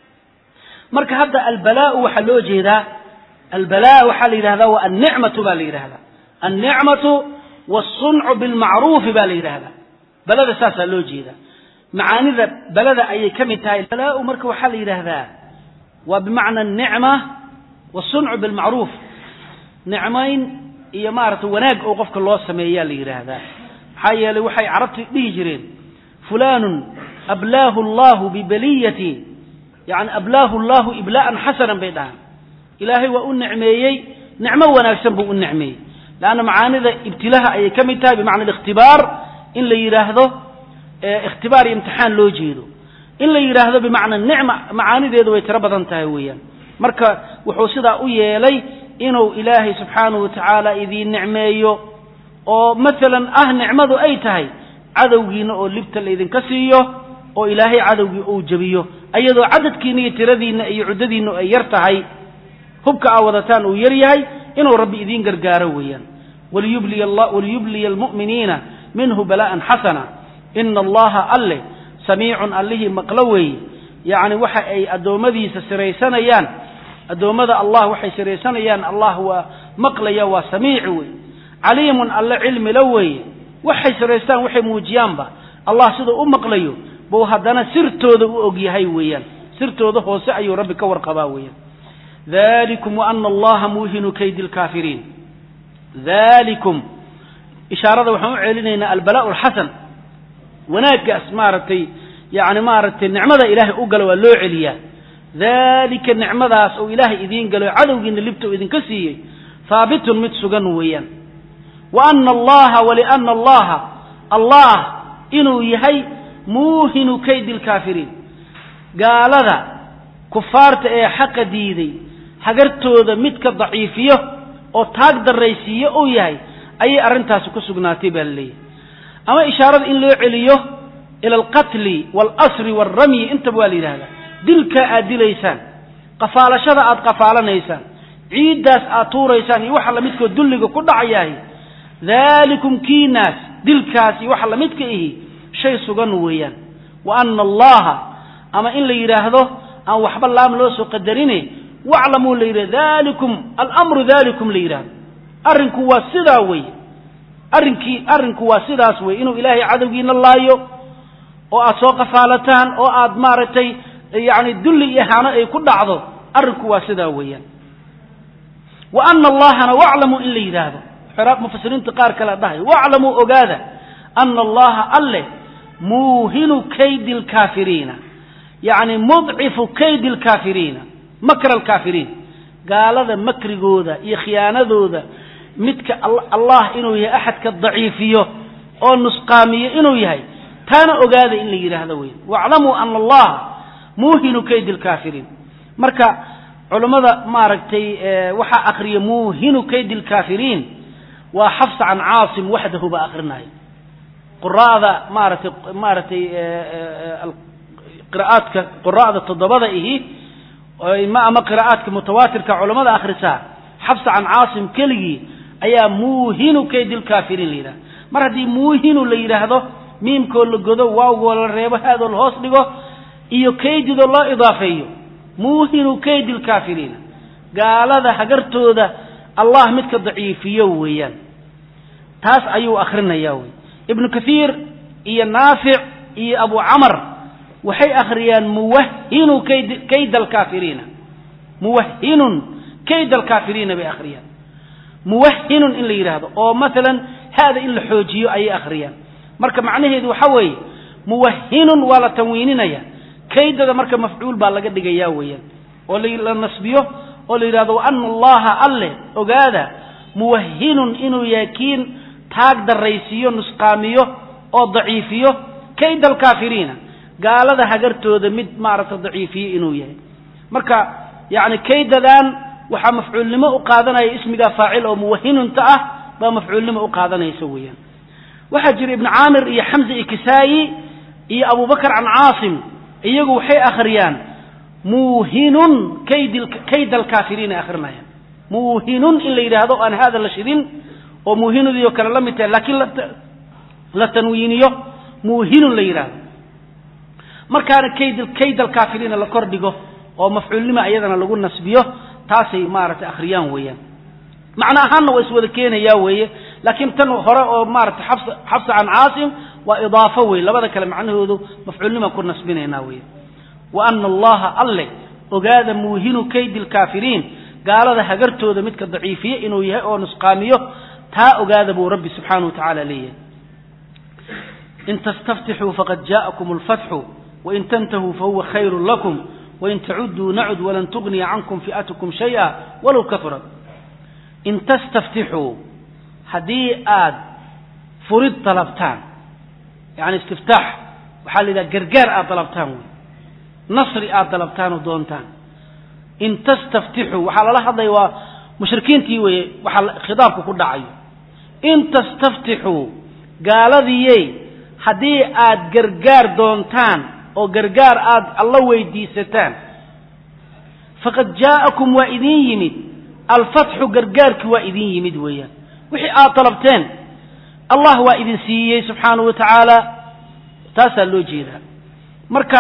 marka hadda albalaa'u waxaa loo jeedaa albala waxaa la yidhahdaa waa annicmatu baa la yidhahdaa annicmatu waasuncu bilmacruufi baa la yidhahdaa balada saasaa loo jeedaa macaanida balada ayay ka mid tahay balaa marka waxaa la yidhaahdaa waa bimacna anicma waasuncu bilmacruuf nicmayn iyo maaragtay wanaag oo qofka loo sameeyaa la yidhaahdaa maxaa yeelay waxay carabtu dhihi jireen fulanun ablaahu allahu bibaliyati yani ablaahu allahu iblaa'an xasanan bay dhahaan ilaahay waa u nicmeeyey nicmo wanaagsan buu u nicmeeyey leanna macaanida ibtilaha ayay ka mid tahay bimacna alikhtibaar in la yidhaahdo ikhtibaar iyo imtixaan loo jeedo in la yidhaahdo bimacna nicma macaanideedu way tiro badan tahay weeyaan marka wuxuu sidaa u yeelay inuu ilaahay subxaanahu wa tacaala idiin nicmeeyo oo maalan ah nicmadu ay tahay cadowgiina oo libta laydinka siiyo oo ilaahay cadowgii uu jebiyo ayadoo cadadkiina iyo tiradiinna iyo cuddadiinna ay yar tahay hubka aa wadataan uu yar yahay inuu rabbi idiin gargaaro weeyaan waliyubliya almu'miniina minhu bala'an xasana ina allaha alle samiicun allihii maqlo weeye yacni waxa ay addoommadiisa siraysanayaan addoommada allah waxay siraysanayaan allah waa maqlaya waa samiici wey caliimun alle cilmila weeye waxay siraystaan waxay muujiyaanba allah siduu u maqlayo buu haddana sirtooda u og yahay weeyaan sirtooda hoose ayuu rabbi ka warqabaa weeyaan dalikum waana allaha muuhinu kaydi lkaafiriin dalikum ishaarada waxaan u celinaynaa albala alxasan wanaaggaas maaragtay yani maaragtay nicmada ilaahay u gala waa loo celiyaa dalika nicmadaas oo ilaahay idiin galo cadowgiina libta uu idinka siiyey haabitun mid sugan weeyaan wa ana allaha waliana allaha allah inuu yahay muuhinu kaydi lkaafiriin gaalada kufaarta ee xaqa diiday hagartooda midka daciifiyo oo taag darraysiiyo uu yahay ayay arrintaasi ku sugnaatay baa laleeyahay ama ishaarada in loo celiyo ila alqatli waalasri waalramyi intaba waa la yidhahdaa dilkaa aad dilaysaan qafaalashada aad qafaalanaysaan ciiddaas aad tuuraysaan iyo waxa lamidkoo dulliga ku dhacayahay daalikum kiinaas dilkaas iyo waxa lamidka ihi shay sugan weeyaan wa ana allaha ama in la yidhaahdo aan waxba laam loo soo qadarine waclamuu la yidhahdo dalikum alamru dalikum la yidhahdo arrinku waa sidaa wey arrinkii arrinku waa sidaas wey inuu ilaahay cadowgiina laayo oo aad soo qafaalataan oo aad maaragtay yani dulli iyo hano ay ku dhacdo arrinku waa sidaa weeyaan wa ana allahana waclamuu in la yidhaahdo mufasiriinta qaar kale dhahay waclamuu ogaada ana allaha alle muuhinu kaydi lkaafiriina yacni mudcifu kaydi lkaafiriina makra alkaafiriin gaalada makrigooda iyo khiyaanadooda midka allah inuu yahay axadka daciifiyo oo nusqaamiyo inuu yahay taana ogaada in la yidhaahdo wey waclamuu ana allaha muuhinu kaydi lkaafiriin marka culammada maaragtay waxaa akriya muuhinu kaydi lkaafiriin waa xafsa can caasim waxdahu baa akrinaya quraada maaratay maaragtay qira'aadka qura'da toddobada ihi ama qira'aadka mutawaatirka culamada akhrisaa xafsa can caasim keligii ayaa muuhinu kaydi lkaafiriin la yidhahda mar haddii muuhinu la yidhaahdo miimkoo la godo waawgoo la reebo haadoo la hoos dhigo iyo kaydidoo loo idaafeeyo muuhinu kaydi lkaafiriina gaalada hagartooda allah midka daciifiyo weeyaan taas ayuu akrinaya wey ibnu kathiir iyo naafic iyo abu camar waxay akhriyaan muwahinu kayd kayda alkaafiriina muwahinun kayda alkaafiriina bay akhriyaan muwahinun in la yidhaahdo oo maalan haada in la xoojiyo ayay akhriyaan marka macnaheedu waxa weeye muwahinun waa la tanwiininaya kaydada marka mafcuul baa laga dhigaya weeyaan oo la nasbiyo oo la yidhahdo wa ana allaha alle ogaada muwahinun inuu yahay kiin taag daraysiiyo nusqaamiyo oo daciifiyo kayda alkaafiriina gaalada hagartooda mid maaragta daciifiye inuu yahay marka yacni kaydadan waxaa mafcuulnimo u qaadanaya ismiga faacil oo muwahinunta ah baa mafcuulnimo u qaadanaysa weeyaan waxaa jira ibnu caamir iyo xamza iyo kisaayi iyo abubakr can caasim iyagu waxay akhriyaan muuhinun kayd kayda alkaafiriina akrinayaan muuhinun in la yidhaahdo aan haada la shidin oo muuhinudii oo kale la mid tahay laakiin la tanwiiniyo muuhinun la yidhaahdo markaana kayd kayd alkaafiriina la kor dhigo oo mafcuulnima iyadana lagu nasbiyo taasay maaragtay akhriyaan weeyaan macno ahaanna waa iswada keenayaa weeye laakiin tan hore oo maaratay xabs xabsa can caasim waa idaafo wey labada kale macnahoodu mafcuulnimaan ku nasbinaynaa weya wa ana allaha alle ogaada muuhinu kaydi lkaafiriin gaalada hagartooda midka daciifiye inuu yahay oo nusqaamiyo taa ogaada buu rabbi subxaanahu wa tacaala leeyahay in tastaftixuu faqad jaءakum اlfatxu wain tantahuu fahuwa khayru lakum wain tacuduu nacud walan tugniya cankum fi'atukum shayئa walow kahurat in tastaftixuu haddii aad furid dalabtaan yani istiftaax waxaa la yidhaha gargaar aad dalabtaan wey nasri aad dalabtaan oo doontaan in tastaftixuu waxaa lala hadlaya waa mushrikiintii weeye waxaa khidaabku ku dhacayo in tastaftixuu gaaladiiyey haddii aad gargaar doontaan oo gargaar aad alla weydiisataan faqad jaa'akum waa idin yimid alfatxu gargaarki waa idin yimid weeyaan wixii aad dalabteen allah waa idin siiyey subxaanahu wa tacaala taasaa loo jeedaa marka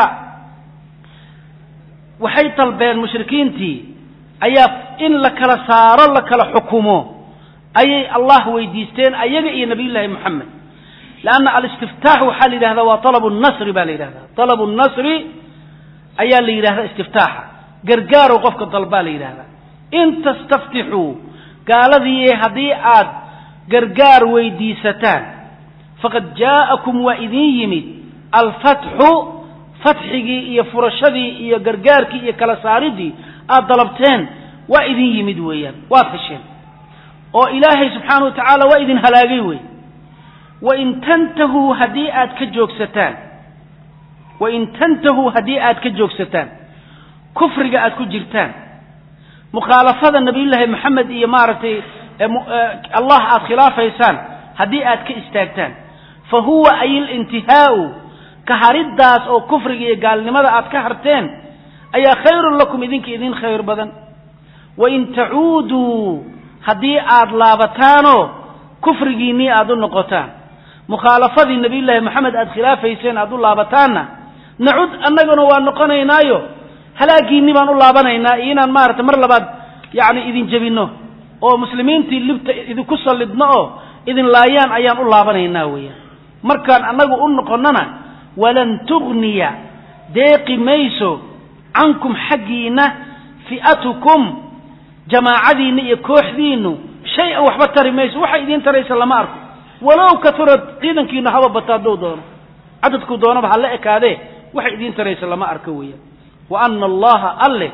waxay dalbeen mushrikiintii ayaa in la kala saaro la kala xukumo ayay allah weydiisteen ayaga iyo nabiy llaahi moxamed leanna alistiftaax waxaa la yidhahdaa waa alabu nasri baa la yidhahdaa alabu nasri ayaa la yidhahdaa istiftaaxa gargaarow qofka dalbaa la yidhahdaa in tastaftixuu gaaladiiye haddii aad gargaar weydiisataan faqad jaa'akum waa idin yimid alfatxu fatxigii iyo furashadii iyo gargaarkii iyo kala saaridii aad dalabteen waa idin yimid weeyaan waad hesheen oo ilaahay subxaana wa tacaala waa idin halaagay wey wain tantahuu haddii aad ka joogsataan wain tantahuu haddii aad ka joogsataan kufriga aad ku jirtaan mukhaalafada nabiyullaahi moxamed iyo maaragtay allah aad khilaafaysaan haddii aad ka istaagtaan fa huwa ay ilintihaau ka hariddaas oo kufriga iyo gaalnimada aad ka harteen ayaa khayrun lakum idinka idin khayr badan wain tacuuduu haddii aad laabataanoo kufrigiinnii aad u noqotaan mukhaalafadii nabiyullaahi moxamed aad khilaafayseen aad u laabataanna nacud annaguna waa noqonaynaayo halaagiinni baan u laabanaynaa iyo inaan maarata mar labaad yacni idin jebinno oo muslimiintii libta idinku sallidno oo idin laayaan ayaan u laabanaynaa weeyaan markaan annagu u noqonnona walan tugniya deeqi mayso cankum xaggiinna fi'atukum jamaacadiinna iyo kooxdiinnu shay-an waxba tari mayso waxay idiin taraysa lama arko walow katurad ciidankiinu haba bato hadduu doono cadadku doonaba ha la ekaadee waxay idiin taraysa lama arko weeyaan wa ana allaha alle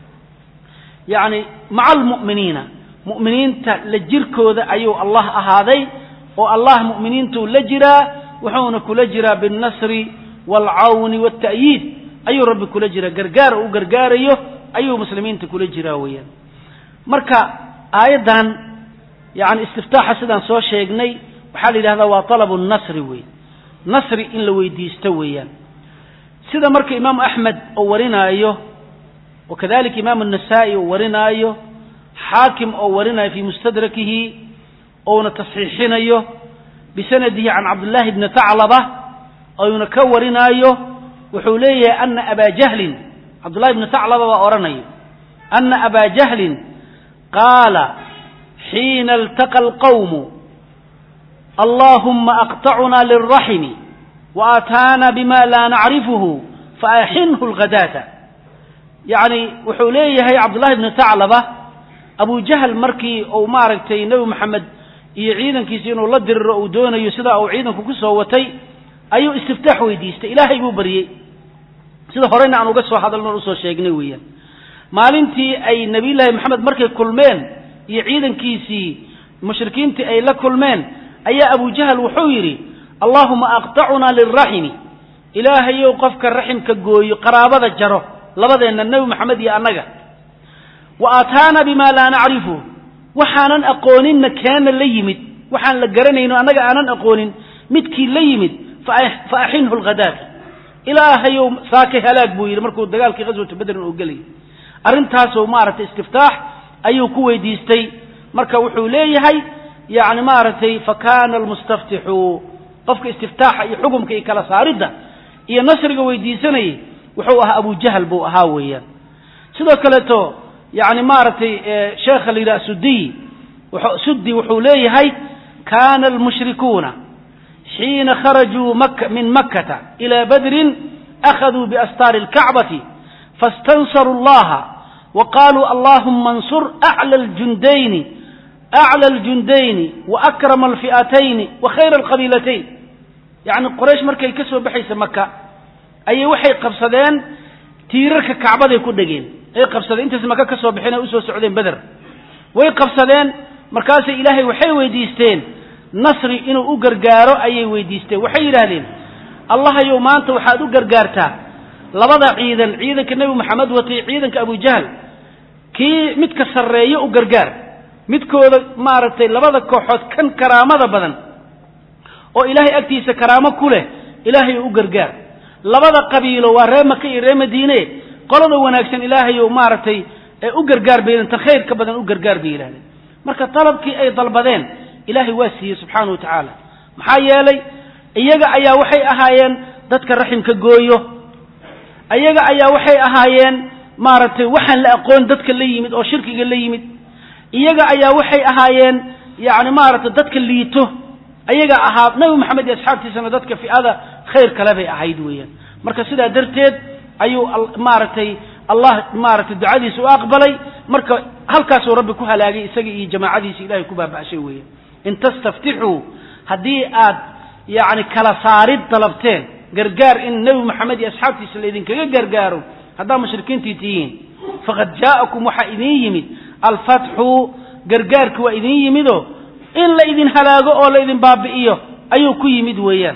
yacni maca almu'miniina mu'miniinta la jirkooda ayuu allah ahaaday oo allah mu'miniintuu la jiraa wuxuuna kula jiraa biاlnasri waalcawni waalta'yiid ayuu rabbi kula jiraa gargaar u gargaarayo ayuu muslimiinta kula jiraa weeyaan marka aayaddan yani istiftaaxa sidaan soo sheegnay waxaa la yidhahdaa waa talabu nasri wey nasri in la weydiisto weeyaan sida marka imaamu axmed oo warinaayo wa kadalika imaamu الnasaa-i oo warinaayo xaakim oo warinaayo fii mustadrakihi ouna tasxiixinayo bisanadihi can cabdillahi bni taclaba ouna ka warinaayo wuxuu leeyahay ana abaa jahlin cabdullahi bni taclaba baa odhanayo ana abaa jahlin qaala xiina اltaqa alqawmu allahuma aqطacuna lilraxmi waataana bima laa nacrifuhu faaxinhu lghadaata yacni wuxuu leeyahay cabdullahi bni taclaba abu jahl markii uu maaragtay nebi moxamed iyo ciidankiisi inuu la diriro uu doonayo sidaa uu ciidanku ku soo watay ayuu istiftaax weydiistay ilaahay buu baryey sida horeyna aan uga soo hadalno usoo sheegnay weeyaan maalintii ay nebiyullaahi moxamed markay kulmeen iyo ciidankiisii mushrikiintii ay la kulmeen ayaa abu jahl wuxuu yidhi allahuma aqطacunaa lilraximi ilaahayow qofka raximka gooyo qaraabada jaro labadeenna nebi moxamed iyo annaga wa aataana bima laa nacrifu waxaanan aqooninna keena la yimid waxaan la garanayno annaga aanan aqoonin midkii la yimid fa axinhu lghadaata ilaahayow saake halaag buu yidhi markuu dagaalkii qaswatu bedrin oo gelayay arrintaasoo maaragtay istiftaax ayuu ku weydiistay marka wuxuu leeyahay yani maaragtay fakana almustaftixu qofka istiftaaxa iyo xukumka iyo kala saaridda iyo nasriga weydiisanayay wuxuu ahaa abu jahl buu ahaa weeyaan sidoo kaleeto yani maaragtay sheekha la yidhaha sudiy sudi wuxuu leeyahay kana almushrikuuna xiina kharajuu min makkata ila badrin akhaduu biastaari اlkacbati faاstansaruu اllaha wa qaluu allahuma اnsur aclى اljundayni aclى اljundayni waakrama alfi'atayni wa khayra alqabiilatayn yacni qoraysh markay ka soo baxaysa maka ayay waxay qabsadeen tiirarka kacbaday ku dhegeen ay qabsadeen intaas maka ka soo baxeen ay usoo socdeen beder way qabsadeen markaasay ilaahay waxay weydiisteen nasri inuu u gargaaro ayay weydiisteen waxay yidhaahdeen allahayow maanta waxaad u gargaartaa labada ciidan ciidanka nebi moxamed watay ciidanka abujahl kii midka sarreeyo u gargaar midkooda maaragtay labada kooxood kan karaamada badan oo ilaahay agtiisa karaamo ku leh ilaahay u gargaar labada qabiilo waa ree maka iyo ree madiine qolada wanaagsan ilaahayow maaragtay ee u gargaar bay tan khayrka badan u gargaar bay yidhahdeen marka dalabkii ay dalbadeen ilaahay waa siiyey subxaana wa tacaala maxaa yeelay iyaga ayaa waxay ahaayeen dadka raximka gooyo iyaga ayaa waxay ahaayeen maaragtay waxaan la aqoon dadka la yimid oo shirkiga la yimid iyaga ayaa waxay ahaayeen yani maaragtay dadka liito ayaga ahaa nabi maxamed iyo asxaabtiisana dadka fi'ada khayr kale bay ahayd weeyaan marka sidaa darteed ayuu maaragtay allah maaragtay ducadiisa u aqbalay marka halkaasuu rabbi ku halaagay isaga iyo jamaacadiisa ilahay ku baaba'shay weeyaan in tastaftixuu haddii aad yani kala saarid dalabteen gargaar in nebi maxamed iyo asxaabtiisa laydinkaga gargaaro haddaad mushrikiintii tihiin faqad jaa'akum waxaa idin yimid alfatxu gargaarki waa idin yimido in la idin halaago oo la idin baabi'iyo ayuu ku yimid weeyaan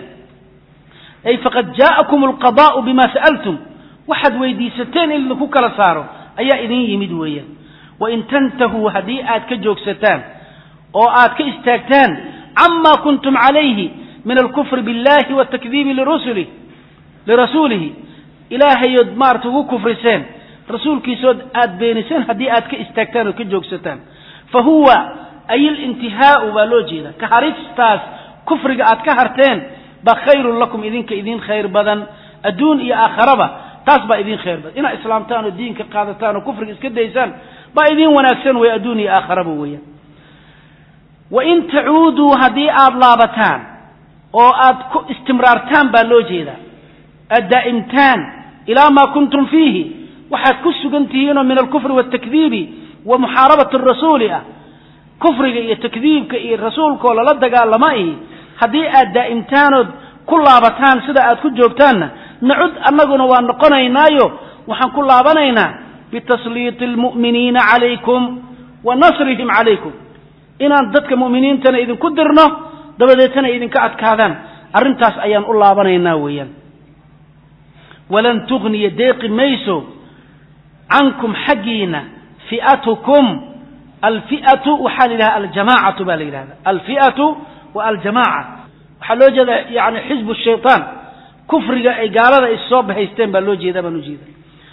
ay faqad jaa'akum alqadaa'u bima sa'altum waxaad weydiisateen in idinku kala saaro ayaa idin yimid weeyaan wain tantahuu haddii aad ka joogsataan oo aad ka istaagtaan camaa kuntum calayhi min alkufri biاllahi watakdiibi lirusuli lirasuulihi ilaahayood maarata ugu kufriseen rasuulkiisood aad beeniseen haddii aad ka istaagtaan oo ka joogsataan fa huwa ay alintihaau baa loo jeeda ka haristaas kufriga aad ka harteen baa khayrun lakum idinka idin khayr badan adduun iyo aakharaba taas baa idin khayr badan inaad islaamtaan oo diinka qaadataan oo kufriga iska daysaan baa idin wanaagsan wey adduun iyo aakharaba weeyaan wain tacuuduu haddii aada laabataan oo aad ku istimraartaan baa loo jeedaa aad daa'imtaan ilaa maa kuntum fiihi waxaad ku sugan tihiinoo min alkufri waaltakdiibi wa muxaarabati rasuuli ah kufriga iyo takdiibka iyo rasuulkaoo lala dagaalama ihi haddii aad daa'imtaanood ku laabataan sida aad ku joogtaanna nacud annaguna waa noqonaynaayo waxaan ku laabanaynaa bitasliiti almu'miniina calaykum wa nasrihim calaykum inaan dadka mu'miniintana idinku dirno dabadeetana idinka adkaadaan arrintaas ayaan u laabanaynaa weeyaan walan tugniya deeqi mayso cankum xaggiina fi'atukum alfi'atu waxaa la yidhaha aljamaacatu baa la yidhahda alfi'atu wa aljamaaca waxaa loo jeeda yani xisbu shaytaan kufriga ay gaalada is soo bahaysteen baa loo jeedaa baan ujeeda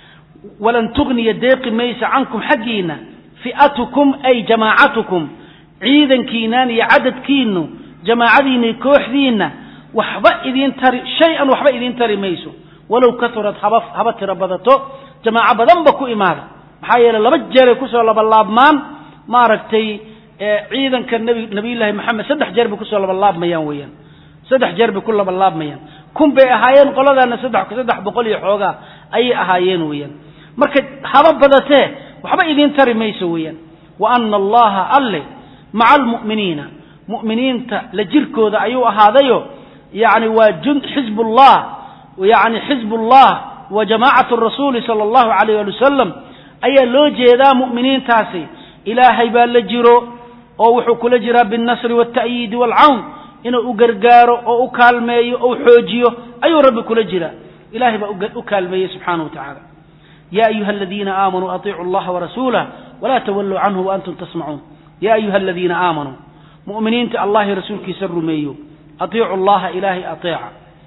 walan tugniya deeqi maysa cankum xaggiina fi'atukum ay jamaacatukum ciidankiinaan iyo cadadkiinu jamaacadiina iyo kooxdiinna waxba idiin tari shay-an waxba idiin tari mayso walow kaurad haba haba tiro badato jamaaco badanba ku imaada maxaa yeele laba jeeray kusoo labalaabmaan maaragtay ciidanka nabi nabiyullaahi maxamed saddex jeer bay kusoo labalaabmayaan weeyaan saddex jeer bay ku labalaabmayaan kun bay ahaayeen qoladaana saddex saddex boqol iyo xoogaa ayay ahaayeen weeyaan marka haba badatee waxba idiin tari mayso weeyaan wa ana allaha alle maca almu'miniina mu'miniinta la jirkooda ayuu ahaadayo yani waa jun xizbullah yani xizbullah wa jamaacatu rasuuli sala allahu alayh ali wasalam ayaa loo jeedaa mu'miniintaasi ilaahay baa la jiro oo wuxuu kula jiraa biاlnasri wاlta'yiidi wاlcawn inuu u gargaaro oo u kaalmeeyo ou xoojiyo ayuu rabbi kula jiraa ilahay baa u kaalmeeyey subxaanaه wa tacaala ya ayuha aladiina aamanuu aطiicuu اllaha warasuulah wala tawaluu canhu waantum tasmacuun ya ayuha aladiina aamanuu mu'miniinta allahi rasuulkiisa rumeeyo atiicu llaha ilaahay ateeca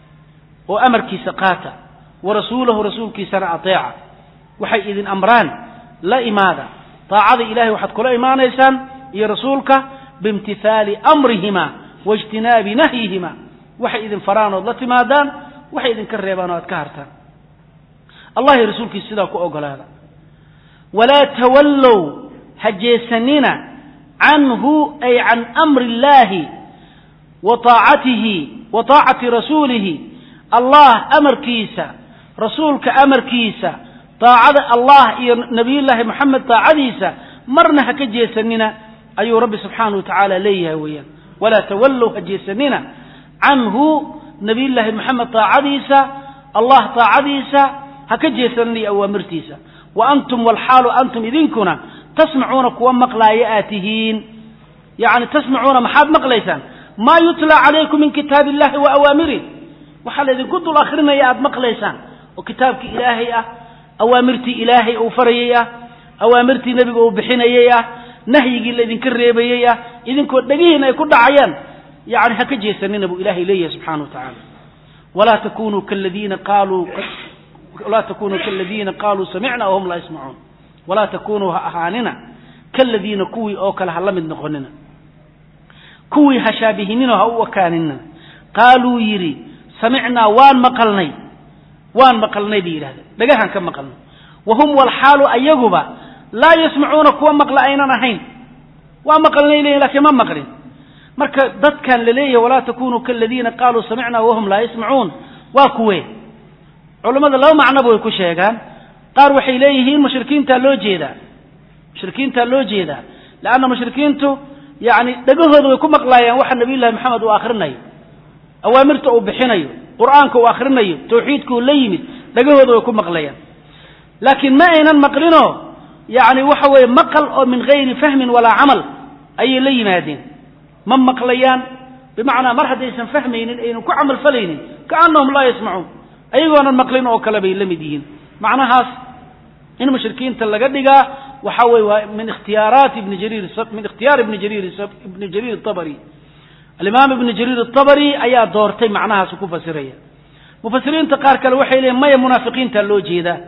oo amarkiisa qaata wa rasuulahu rasuulkiisana ateeca waxay idin amraan la imaada daacada ilahay waxaad kula imaanaysaan iyo rasuulka biimtithaali amrihima waijtinaabi nahyihima waxay idin faraan ood la timaadaan waxay idinka reebaan oo aad ka hartaan allahi rasuulkiisa sidaa ku ogolaada walaa tawallow ha jeesanina canhu ay can amri illahi wa taacatihi wa taacati rasuulihi allah amarkiisa rasuulka amarkiisa daacada allah iyo nabiyullaahi moxamed daacadiisa marna ha ka jeesanina ayuu rabbi subxaanahu wa tacaala leeyahay weeyaan walaa tawallow ha jeesanina canhu nabiyullaahi moxamed daacadiisa allah daacadiisa ha ka jeesanina iyo awaamirtiisa wa antum walxaalu antum idinkuna tasmacuuna kuwa maqlaaya aad tihiin yani tasmacuuna maxaad maqlaysaan maa yutlaa calaykum min kitaabi illahi wa awaamirih waxaa laydinku dul akrinaya aad maqlaysaan oo kitaabkii ilaahay ah awaamirtii ilaahay uu farayey ah awaamirtii nebiga uu bixinayey ah nahyigii laydinka reebayey ah idinkoo dhegihiin ay ku dhacayaan yani ha ka jeesanina buu ilahay leeyahay subxana wa tacaala walaa takunuu kaladiina qaaluu walaa takunuu kaladiina qaaluu samicna wahum laa yasmacuun walaa takunuu ha ahaanina kaladiina kuwii oo kale ha la mid noqonina kuwii ha shaabihininoo ha u ekaanina qaaluu yidhi samicnaa waan maqalnay waan maqalnay bay yidhahdeen dhagahaan ka maqalnay wa hum walxaalu ayaguba laa yasmacuuna kuwa maqla aynan ahayn waa maqalnay leeyihin lakiin ma maqlin marka dadkan la leeyahay walaa takunuu kaladiina qaaluu samicnaa wahum laa yasmacuun waa kuwe culammada laba macnoba way ku sheegaan qaar waxay leeyihiin mushrikiintaa loo jeedaa mushrikiintaa loo jeedaa leanna mushrikiintu yani dhegahooda way ku maqlaayaan waxa nabiyullahi maxamed uu akrinayo awaamirta uu bixinayo qur'aanka uu akrinayo tawxiidka uu la yimid dhegahooda way ku maqlayaan laakiin ma aynan maqlinoo yani waxa weeye maqal oo min gayri fahmin walaa camal ayay la yimaadeen ma maqlayaan bimacnaa mar haddaysan fahmaynin aynan ku camal falaynin kaanahum laa yasmacuun ayagoonan maqlin oo kale bay la mid yihiin macnahaas in mushrikiinta laga dhigaa waxa weye waa min ikhtiyaaraati ibni jariir min ikhtiyaar ibni jariir ibni jariir atabari alimaam ibni jariir atabari ayaa doortay macnahaas ku fasiraya mufasiriinta qaar kale waxay leeyiin maya munaafiqiinta loo jeedaa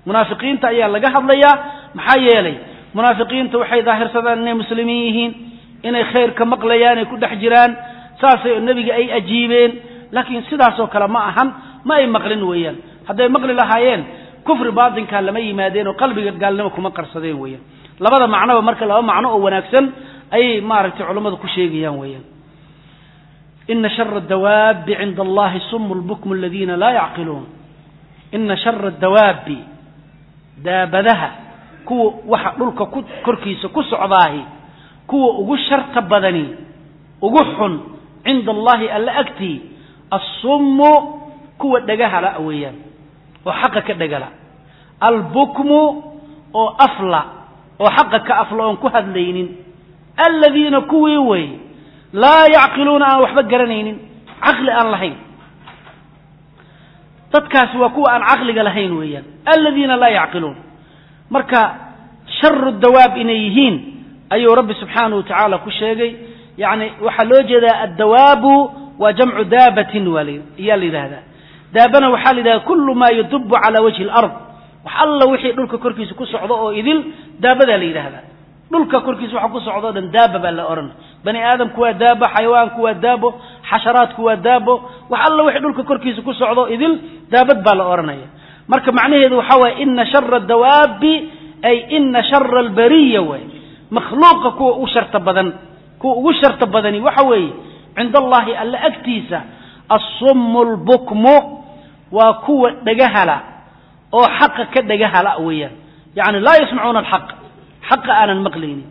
munaafiqiinta ayaa laga hadlayaa maxaa yeelay munaafiqiinta waxay daahirsadaan inay muslimiin yihiin inay khayrka maqlayaan ay ku dhex jiraan saasay nebiga ay ajiibeen laakiin sidaasoo kale ma ahan ma ay maqlin weeyaan hadday maqli lahaayeen kufri baatinkaa lama yimaadeen oo qalbiga gaalnimo kuma qarsadeen weeyaan labada macnoba marka laba macno oo wanaagsan ayay maaragtay culammadu ku sheegayaan weeyaan ina shara dawaabi cinda allahi sumu lbukmu aladiina laa yacqiluun ina shara dawaabi daabadaha kuwa waxa dhulka ku korkiisa ku socdaahi kuwa ugu sharta badani ugu xun cinda allahi alla agtii assummu kuwa dhagahala weeyaan oo xaqa ka dhagala albukmu oo afla oo xaqa ka afla oon ku hadlaynin aladiina kuwii wey laa yacqiluuna aan waxba garanaynin caqli aan lahayn dadkaasi waa kuwa aan caqliga lahayn weeyaan aladiina laa yacqiluun marka sharu dawaab inay yihiin ayuu rabbi subxaanahu watacaala ku sheegay yani waxaa loo jeedaa addawaabu waa jamcu daabatin waa iyaa la yidhahdaa daabana waxaa la yidhahda kullu maa yadubu cala wajhi alard wax alla wixii dhulka korkiisa ku socdo oo idil daabadaa la yidhaahdaa dhulka korkiisa waxa ku socdo o dhan daaba baa la odhan bani aadamku waa daabo xayawaanku waa daabo xasharaadku waa daabo wax alla wixii dhulka korkiisa ku socdo idil daabad baa la odhanaya marka macnaheedu waxaa waye ina shara dawaabi ay ina shara albariya way makhluuqa kuwa u sharta badan kuwa ugu sharta badani waxa weeye cinda allahi alla agtiisa assummu lbukmu waa kuwa dhagahala oo xaqa ka dhagahala weeyaan yani laa yasmacuuna alxaq xaqa aanan maqlaynin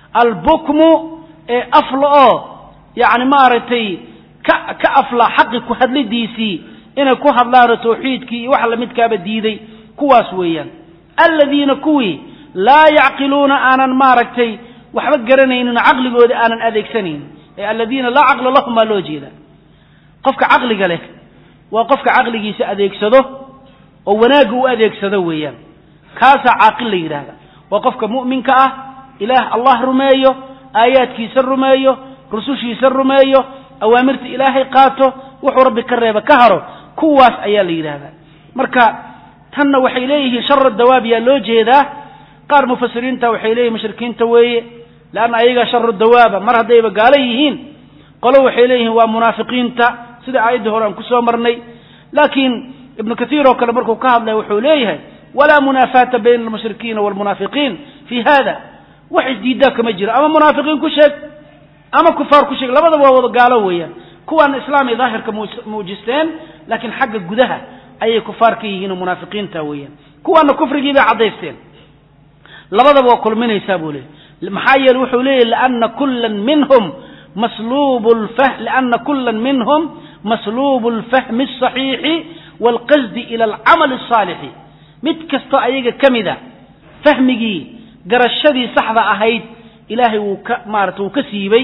albukmu ee afla oo yani maaragtay ka ka afla xaqi ku hadlidiisii inay ku hadlaano tawxiidkii iyo waxa lamidkaaba diiday kuwaas weeyaan aladiina kuwii laa yacqiluuna aanan maaragtay waxba garanaynin oo caqligooda aanan adeegsanaynin ee aladiina laa caqla lahum baa loo jeeda qofka caqliga leh waa qofka caqligiisa adeegsado oo wanaagga u adeegsado weeyaan kaasaa caaqil la yidhaahda waa qofka mu'minka ah ilaah allah rumeeyo aayaadkiisa rumeeyo rusushiisa rumeeyo awaamirta ilaahay qaato wuxuu rabbi ka reeba ka haro kuwaas ayaa la yidhaahdaa marka tanna waxay leeyihiin shara dawaab yaa loo jeedaa qaar mufasiriinta waxay leeyihin mushrikiinta weeye leanna ayagaa sharu dawaaba mar haddayba gaalo yihiin qolo waxay leeyihiin waa munaafiqiinta sida aayaddii hore aan kusoo marnay laakiin ibnu kathiir oo kale markuu ka hadlaya wuxuu leeyahay walaa munaafaata bayna almushrikiina waalmunaafiqiin fi hada wax isdiidaa kama jiro ama munaafiqiin ku sheeg ama kufaar ku sheeg labadaba waa wada gaalo weeyaan kuwaana islaamay daahirka muujisteen laakiin xagga gudaha ayay kufaar ka yihiin oo munaafiqiinta weeyaan kuwaana kufrigii bay caddaysteen labadaba waa kulminaysaa buu leeyay maxaa yeele wuxuu leeyahy liana kulan minhum masluubu lfah liana kulan minhum masluubu alfahmi alsaxiixi waalqasdi ila alcamali alsaalixi mid kastoo ayaga ka mida fahmigii garashadii saxda ahayd ilaahay wuu ka maarata wuu ka siibay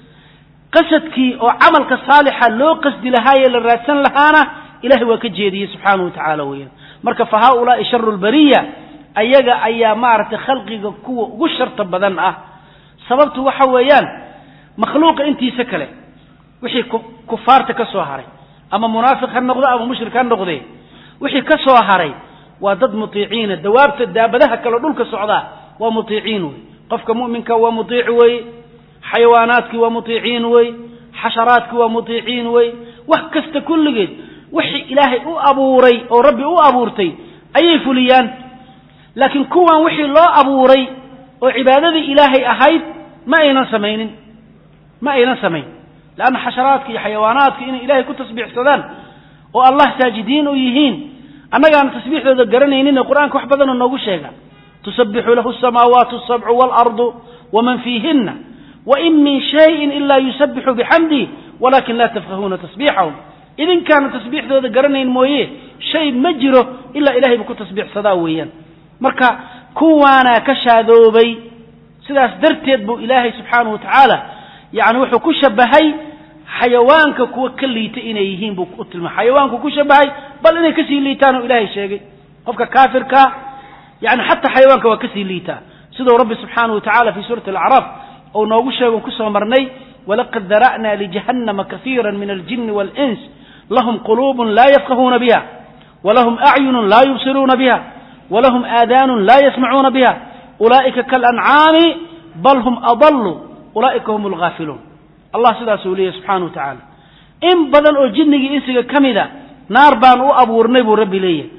qasadkii oo camalka saalixa loo qasdi lahaayee la raadsan lahaana ilahay waa ka jeediyey subxaanahu wa tacaala weeyaan marka fa haaulaai sharu lbariya ayaga ayaa maaragtay khalqiga kuwa ugu sharta badan ah sababtu waxa weeyaan makhluuqa intiisa kale wixii kufaarta ka soo haray ama munaafiq ha noqdo ama mushrik ha noqdee wixii ka soo haray waa dad mutiiciina dawaabta daabadaha kaleo dhulka socdaa waa mutiiciin wey qofka mu'minka waa mutiic wey xayawaanaadkii waa mutiiciin wey xasharaadkii waa mutiiciin wey wax kasta kulligeed wixii ilaahay u abuuray oo rabbi u abuurtay ayay fuliyaan laakiin kuwan wixii loo abuuray oo cibaadadii ilaahay ahayd ma aynan samaynin ma aynan samayn leanna xasharaadka iyo xayawaanaadka inay ilaahay ku tasbiixsadaan oo allah saajidiin u yihiin annagaana tasbiixdooda garanayninee qur-aanka wax badanoo noogu sheega tusabixu lahu asamaawaatu asabcu waalardu waman fiihinna wain min shayin ila yusabixu bixamdih walakin laa tafqahuuna tasbiixahum idinkaana tasbiixdooda garanayn mooye shay ma jiro ilaa ilahay buu ku tasbiixsadaa weeyaan marka kuwaanaa ka shaadoobay sidaas darteed buu ilaahay subxaanahu wa tacaala yani wuxuu ku shabahay xayawaanka kuwa ka liita inay yihiin buu u tilmaamay xayawaanku ku shabahay bal inay kasii liitaan oo ilaahay sheegay qofka kaafirka yani xataa xayawaanka waa kasii liitaa siduu rabbi subxaanahu wa tacala fi suurati alacraaf ou noogu sheego kusoo marnay walaqad dara'na lijahannama kaiira min aljini wاlins lahum quluubun laa yafqahuuna biha walahum acyunun laa yubsiruuna biha walahum aadaanun laa yasmacuuna biha ulaa'ika kaalancaami bal hum adallu ulaa'ika hum alghaafiluun allah sidaasuu leeyahy subxana wa tacaala in badan oo jinnigii insiga ka mida naar baan u abuurnay buu rabbi leeyahay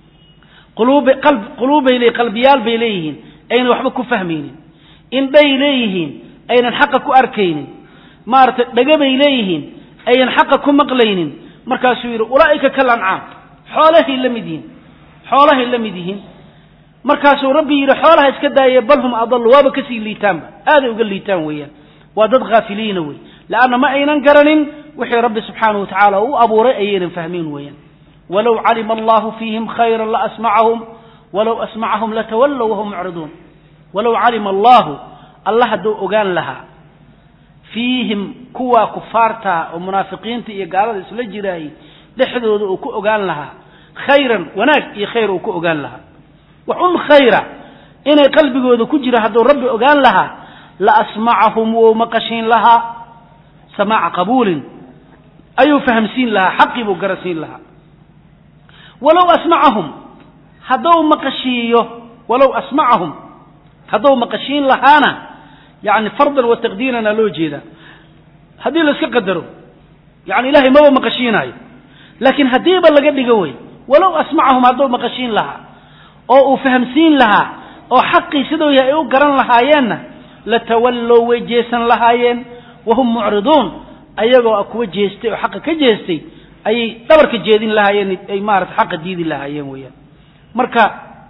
quluubbay le qalbiyaal bay leeyihiin aynan waxba ku fahmaynin indhay leeyihiin aynan xaqa ku arkaynin maaragtay dhegabay leeyihiin aynan xaqa ku maqlaynin markaasuu yidhi ulaa'ika kal ancaam xoolahay la mid yihiin xoolahay la mid yihiin markaasuu rabbi yidhi xoolaha iska daaye bal hum adallu waaba kasii liitaanba aaday uga liitaan weeyaan waa dad haafiliina wey leanna ma aynan garanin wixii rabbi subxaanahu watacaala u abuuray ayaynan fahmin weeyaan walow calima allahu fiihim khayra laasmacahum walow asmacahum latawallow wahum mucriduun walow calima allahu alla hadduu ogaan lahaa fiihim kuwaa kufaarta oo munaafiqiinta iyo gaalada isla jiraayey dhexdooda uu ku ogaan lahaa khayran wanaag iyo khayr uu ku ogaan lahaa wax un khayra inay qalbigooda ku jira hadduu rabbi ogaan lahaa la asmacahum wou maqashiin lahaa samaaca qabuulin ayuu fahamsiin lahaa xaqii buu garasiin lahaa walow asmacahum hadduu maqashiiyo walow asmacahum hadduu maqashiin lahaana yani fardan wa taqdiirana loo jeedaa haddii la iska qadaro yani ilahay maba maqashiinaayo laakiin haddiiba laga dhigo wey walow asmacahum hadduu maqashiin lahaa oo uu fahamsiin lahaa oo xaqii siduu yahay ay u garan lahaayeenna latawallow way jeesan lahaayeen wahum mucriduun ayagoo kuwa jeestay oo xaqa ka jeestay ayay dhabarka jeedin lahaayeen ay maarata xaqa diidi lahaayeen weeyaan marka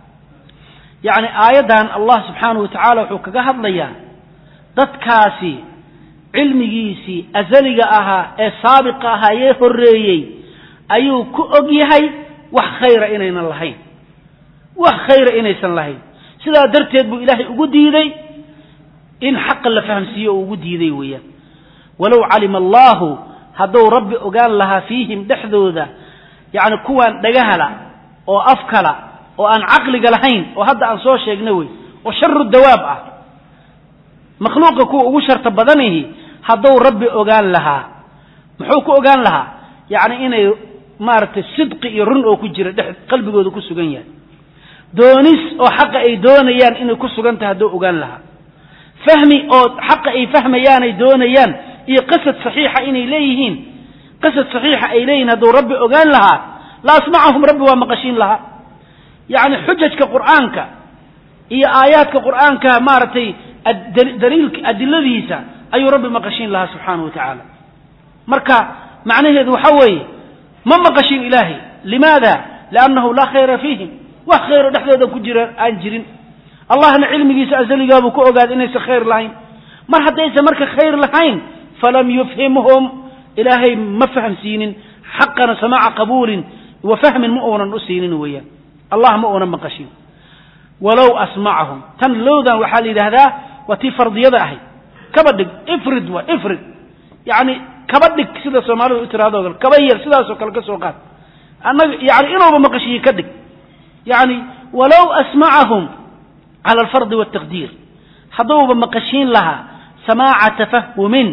yani aayaddan allah subxaanahu watacaala wuxuu kaga hadlayaa dadkaasi cilmigiisii azaliga ahaa ee saabiqa ahaa ee horreeyey ayuu ku og yahay wax khayra inaynan lahayn wax khayra inaysan lahayn sidaa darteed buu ilaahay ugu diiday in xaqa la fahamsiiyo uu ugu diiday weeyaan walow calima allahu hadduu rabbi ogaan lahaa fiihim dhexdooda yacni kuwaan dhagahala oo afkala oo aan caqliga lahayn oo hadda aan soo sheegna wey oo sharu dawaab ah makhluuqa kuwa ugu sharta badanihi hadduu rabbi ogaan lahaa muxuu ku ogaan lahaa yacni inay maaragtay sidqi iyo run oo ku jira dhex qalbigooda ku sugan yahay doonis oo xaqa ay doonayaan inay ku sugan tahay hadduu ogaan lahaa fahmi oo xaqa ay fahmayaanay doonayaan iyo qasad saxiixa inay leeyihiin qasad saxiixa ay leeyihiin hadduu rabbi ogaan lahaa la asmacahum rabbi waa maqashiin lahaa yacni xujajka qur'aanka iyo aayaadka qur'aanka maaragtay daliilka adiladiisa ayuu rabbi maqashiin lahaa subxaanahu wa tacaala marka macnaheedu waxa weeye ma maqashin ilaahay limaada liannahu laa khayra fiihim wax khayro dhexdooda ku jira aan jirin allahna cilmigiisa asaligaabuu ku ogaaday inaysan khayr lahayn mar haddaysan marka khayr lahayn falam yufhimhum ilaahay ma fahamsiinin xaqana samaaca qabuulin wa fahmin ma uunan u siinin weeyaan allah ma uunan maqashin walow asmacahum tan lowdan waxaa la yidhaahdaa waa tii fardiyada ahayd kaba dhig ifrid wa ifrid yacni kaba dhig sida soomaalidu u tiraado kale kaba yar sidaasoo kale ka soo qaad annaga yani inuuba maqashiye ka dhig yani walow asmacahum cala alfardi waltaqdiir hadduuba maqashiin lahaa samaaca tafahumin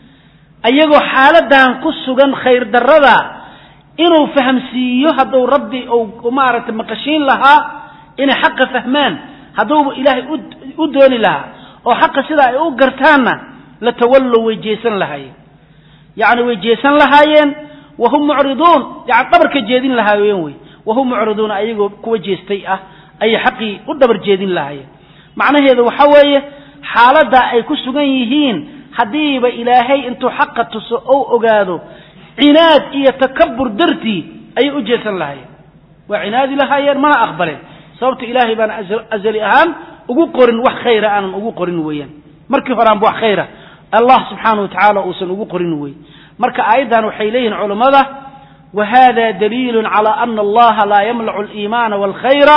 ayagoo xaaladan ku sugan khayr darada inuu fahamsiiyo hadduu rabbi u maaragtay maqashiin lahaa inay xaqa fahmaan hadduuba ilaahay u dooni lahaa oo xaqa sidaa ay u gartaanna latawallow way jeesan lahaayeen yacni way jeesan lahaayeen wahum mucriduun yani dhabarka jeedin lahaayeen wey wahum mucriduuna ayagoo kuwa jeestay ah ayay xaqii u dhabar jeedin lahaayeen macnaheedu waxa weeye xaaladdaa ay ku sugan yihiin haddiiba ilaahay intuu xaqa tuso ou ogaado cinaad iyo takabur dartii ayay u jeesan lahaayeen waa cinaadi lahaayeen mana aqbaleen sababta ilaahay baana azali ahaan ugu qorin wax khayra aanan ugu qorin weeyaan markii horeanba wax khayra allah subxaana wa tacaala uusan ugu qorin wey marka aayaddan waxay leeyihin culammada wa hada daliilu cala ana allaha laa yamlacu aliimaana walkhayra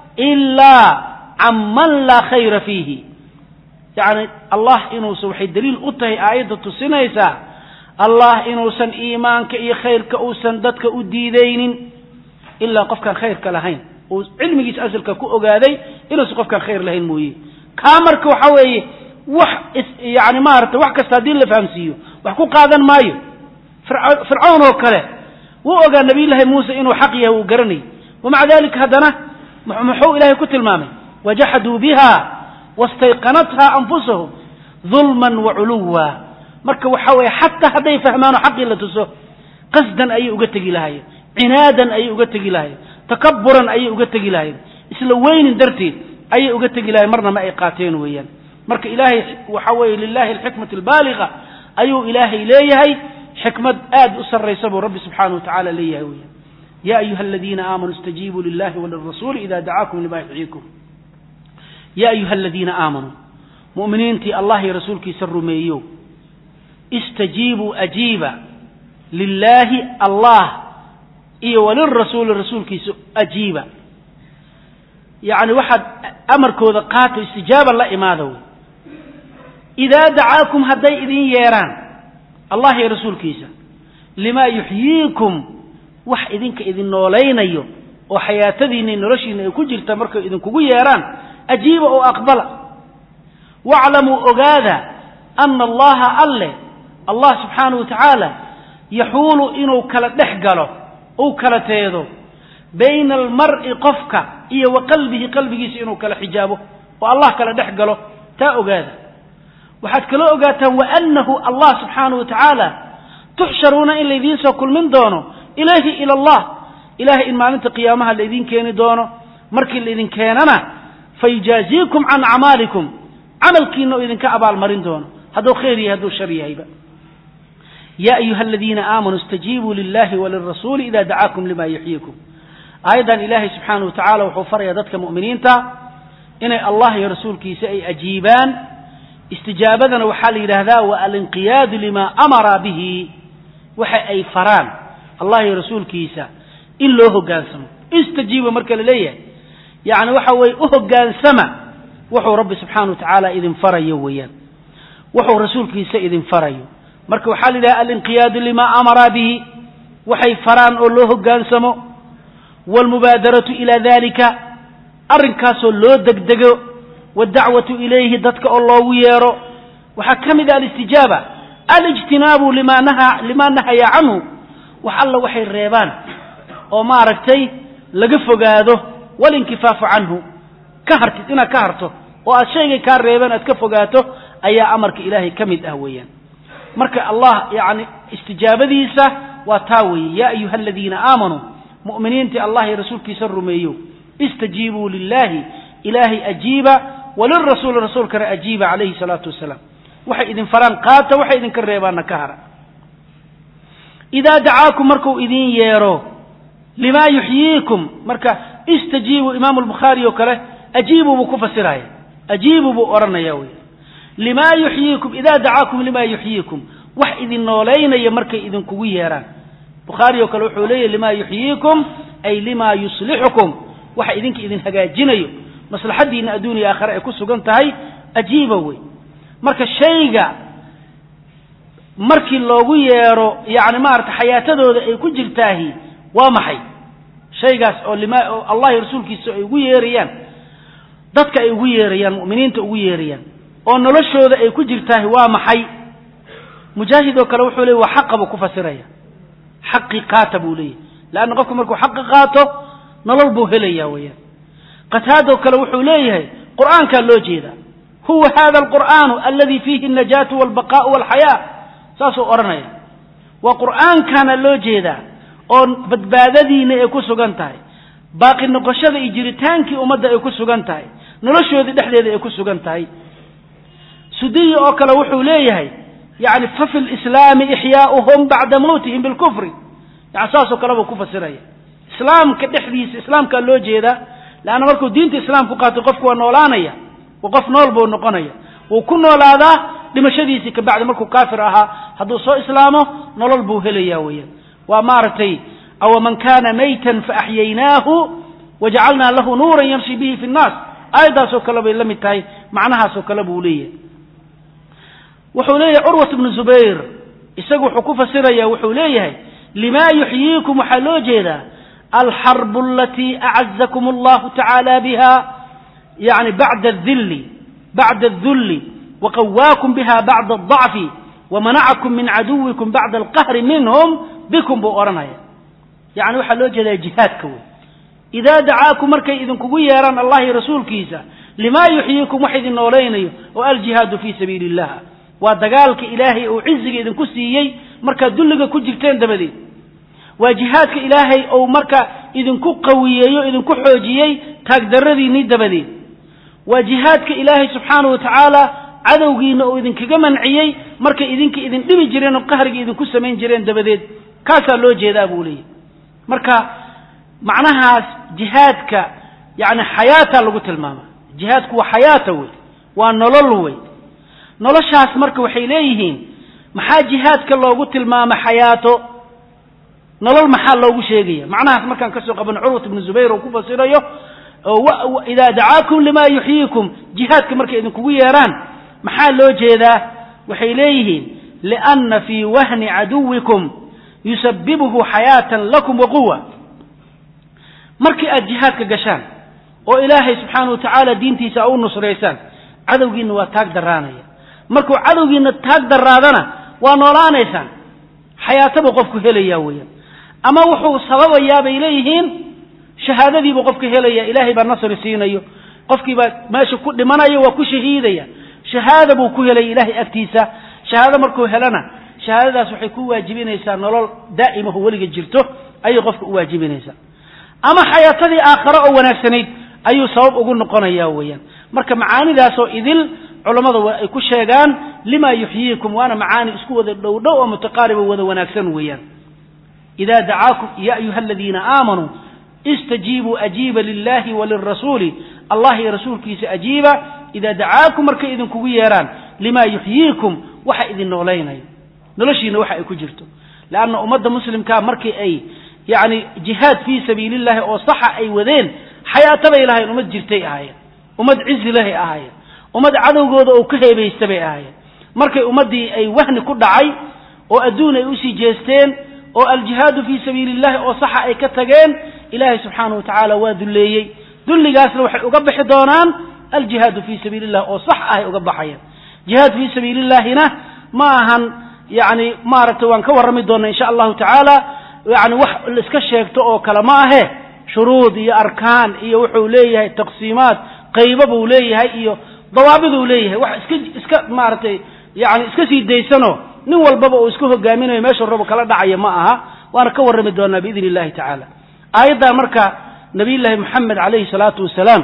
ilaa can man laa khayra fiihi yacni allah inuusan waxay daliil u tahay aayadda tusinaysaa allah inuusan iimaanka iyo khayrka uusan dadka u diidaynin ilaa qofkaan khayrka lahayn uu cilmigiisa asalka ku ogaaday inuusan qofkaan khayr lahayn mooye kaa marka waxa weeye wax yani maarata wax kasta haddii la fahamsiiyo wax ku qaadan maayo fircawn oo kale wuu ogaa nabiyullaahi muuse inuu xaq yahay uu garanayay wamaca dalika haddana muxuu ilahay ku tilmaamay wajaxaduu biha wastayqanatha anfusahum dulman waculuwa marka waxa weeye xataa hadday fahmaano xaqii la tuso qasdan ayay uga tegi lahaayeen cinaadan ayay uga tegi lahaayeen takaburan ayay uga tegi lahaayeen isla weynin darteed ayay uga tegi lahayen marna ma ay qaateen weeyaan marka ilaahay waxa weeye lilahi alxikmat albaaliga ayuu ilaahay leeyahay xikmad aad u sarraysa buu rabbi subxaanahu watacaala leeyahay weeyaan ya ayuha aladiina aamanuu istajiibuu lilahi walirasuuli ida dacaakum lima yuxyiikum ya ayuha aladiina aamanuu mu'miniintii allah iyo rasuulkiisa rumeeyo istajiibuu ajiiba lilaahi allah iyo walirasuuli rasuulkiisa ajiiba yacni waxaad amarkooda qaato istijaaba la imaada wey idaa dacaakum hadday idin yeedhaan allah iyo rasuulkiisa limaa yuxyiikum wax idinka idin noolaynayo oo xayaatadiinna noloshiina ay ku jirta markay idinkugu yeedhaan ajiiba oo aqbala waclamuu ogaada ana allaha alle allah subxaanahu wa tacaala yaxuulu inuu kala dhex galo uu kala teedo bayna almar'i qofka iyo wa qalbihi qalbigiisa inuu kala xijaabo oo allah kala dhex galo taa ogaada waxaad kala ogaataan waanahu allah subxaanahu wa tacaala tuxsharuuna in laydiin soo kulmin doono ilayhi ila allah ilahay in maalinta qiyaamaha laydin keeni doono markii laydin keenana fayujaaziikum can acmaalikum camalkiina oo idinka abaalmarin doono hadduu khayr yahay hadduu shar yahayba ya ayuha aladiina aamanuu istajiibuu lilahi walirasuuli ida dacaakum lima yuxyiikum aayaddan ilaahay subxaanahu wa tacala wuxuu farayaa dadka mu'miniinta inay allah iyo rasuulkiisa ay ajiibaan istijaabadana waxaa la yidhaahdaa wa alinqiyaadu lima amara bihi waxa ay faraan allah iyo rasuulkiisa in loo hogaansamo istajiiba marka la leeyahay yacni waxa weeye u hogaansama wuxuu rabbi subxaana wa tacaala idin farayo weeyaan wuxuu rasuulkiisa idin farayo marka waxaa la yidhaha alinqiyaadu lima amara bihi waxay faraan oo loo hogaansamo waalmubaadaratu ila dalika arrinkaasoo loo degdego waddacwatu ilayhi dadka oo loogu yeero waxaa ka mid ah alistijaaba alijtinaabu lima naha lima nahaya canhu wax alla waxay reebaan oo maaragtay laga fogaado walinkifaafu canhu ka hartid inaad ka harto oo aad shaygay kaa reebeen aad ka fogaato ayaa amarka ilaahay ka mid ah weeyaan marka allah yani istijaabadiisa waa taa weeye ya ayuha aladiina aamanuu mu'miniintii allah iyo rasuulkiisa rumeeyo istajiibuu lilahi ilaahay ajiiba walirasuuli rasuulkana ajiiba calayhi salaatu wasalaam waxay idin faraan qaata waxay idinka reebaanna ka hara idaa dacaakum markuu idin yeero limaa yuxyiikum marka istajiibuu imaamu albukhaari oo kale ajiibuu buu ku fasiraya ajiibuu buu odhanaya wey limaa yuxyiikum idaa dacaakum limaa yuxyiikum wax idin noolaynaya markay idinkugu yeeraan bukhaari oo kale wuxuu leeyahy limaa yuxyiikum ay limaa yuslixukum waxa idinka idin hagaajinayo maslaxaddiina adduuniya aakhare ay ku sugan tahay ajiiba wey marka shayga markii loogu yeero yani maarata xayaatadooda ay ku jirtaahi waa maxay shaygaas oo lima oo allah iyo rasuulkiisa ay ugu yeerayaan dadka ay ugu yeerayaan mu'miniinta ugu yeerayaan oo noloshooda ay ku jirtaahi waa maxay mujaahid oo kale wuxuu leeyay waa xaqa buu ku fasiraya xaqii qaata buu leeyahy leanna qofku markuu xaqi qaato nolol buu helaya weeyaan qataadoo kale wuxuu leeyahay qur'aankaa loo jeedaa huwa hada alqur'aanu aladi fiihi alnajaatu walbaqaa'u walxayaa saasuu odhanaya waa qur'aankana loo jeedaa oo badbaadadiina ay ku sugan tahay baaqi noqoshada iyo jiritaankii ummadda ay ku sugan tahay noloshoodii dhexdeeda ay ku sugan tahay sudiyi oo kale wuxuu leeyahay yani fa fi lislaami ixyaauhum bacda mawtihim bilkufri yani saasoo kale buu ku fasiraya islaamka dhexdiisa islaamkaa loo jeedaa leanna markuu diinta islaamku qaatay qofku waa noolaanaya waa qof nool buu noqonaya wuu ku noolaadaa dhimashadiisii kabacdi markuu kaafir ahaa hadduu soo islaamo nolol buu helaya weeyaan waa maaragtay aw man kana maytan faaxyaynaahu wajacalnaa lahu nuuran yamshi bihi fi nnaas aayaddaasoo kale bay la mid tahay macnahaasoo kale buu leeyahay wuxuu leeyahay curwat bnu zubayr isagu wuxuu ku fasiraya wuxuu leeyahay lima yuxyiikum waxaa loo jeedaa alxarbu alatii acazakum allahu tacaala biha yani bacda adilli bacda adulli waqawaakum biha bacda adacfi wamanacakum min caduwikum bacda alqahri minhum bikum buu odhanaya yani waxaa loo jeedaa jihaadka wey idaa dacaakum markay idinkugu yeeraan allah iyo rasuulkiisa limaa yuxyiikum wax idin noolaynayo oo aljihaadu fii sabiili illah waa dagaalka ilaahay uu ciziga idinku siiyey markaad dulliga ku jirteen dabadeed waa jihaadka ilaahay ou marka idinku qawiyeeyo idinku xoojiyey taagdaradiinnii dabadeed waa jihaadka ilaahay subxaanahu wa tacaala cadowgiina uu idinkaga manciyey markay idinka idin dhibi jireen oo qahriga idinku samayn jireen dabadeed kaasaa loo jeedaa buu leeyahy marka macnahaas jihaadka yani xayaata lagu tilmaama jihaadku waa xayaata wey waa nolol wey noloshaas marka waxay leeyihiin maxaa jihaadka loogu tilmaama xayaato nolol maxaa loogu sheegaya macnahaas markaan kasoo qabano curwat ibnu zubayr oo ku fasirayo oo idaa dacaakum limaa yuxyiikum jihaadka markay idinkugu yeeraan maxaa loo jeedaa waxay leeyihiin lianna fii wahni caduwikum yusabibuhu xayaatan lakum wa quwa markii aad jihaadka gashaan oo ilaahay subxaana wa tacaala diintiisa a u nusraysaan cadowgiinna waa taag daraanaya markuu cadowgiinna taag daraadana waa noolaanaysaan xayaatabuu qofku helayaa weeyaan ama wuxuu sababayaa bay leeyihiin shahaadadiibuu qofka helaya ilaahay baa nasri siinayo qofkiibaa meesha ku dhimanayo waa ku shahiidaya shahaada buu ku helaya ilaahay agtiisa shahaado markuu helana shahaadadaas waxay ku waajibinaysaa nolol daa'imaho weliga jirto ayay qofka u waajibinaysaa ama xayaatadii aakhare oo wanaagsanayd ayuu sabab ugu noqonaya weeyaan marka macaanidaasoo idil culammada waa ay ku sheegaan lima yuxyiikum waana macaani isku wada dhowdhow oo mutaqaariba wada wanaagsan weeyaan ida dacaakum ya ayuha aladiina aamanuu istajiibuu ajiiba lilahi walirasuuli allah iyo rasuulkiisa ajiiba idaa dacaakum markay idinkugu yeeraan lima yuxyiikum waxa idin noolaynayo noloshiina waxa ay ku jirto leanna ummadda muslimkaa markii ay yani jihaad fii sabiili llahi oo saxa ay wadeen xayaatabay lahayn ummad jirtay ahaayeen ummad cizi lahay ahaayeen ummad cadowgooda oo ka heebaysta bay ahaayeen markay ummaddii ay wahni ku dhacay oo adduun ay usii jeesteen oo aljihaadu fii sabiili llahi oo saxa ay ka tageen ilaahay subxaanahu wa tacaala waa dulleeyey dulligaasna waxay uga bixi doonaan aljihaadu fii sabiili llah oo sax ahay uga baxayaan jihaad fii sabiili llahina ma ahan yani maaragtay waan ka warrami doona insha allahu tacaala yani wax laiska sheegto oo kale ma ahe shuruud iyo arkaan iyo wuxuu leeyahay taqsiimaad qaybo buu leeyahay iyo dawaabiduu leeyahay wax iska iska maaragtay yani iska sii daysano nin walbaba uu iska hogaaminayo meesha rabo kala dhacaya ma aha waana ka warrami doonaa biidn illahi tacaala aayaddaa marka nabiy llaahi moxamed calayhi salaatu wasalaam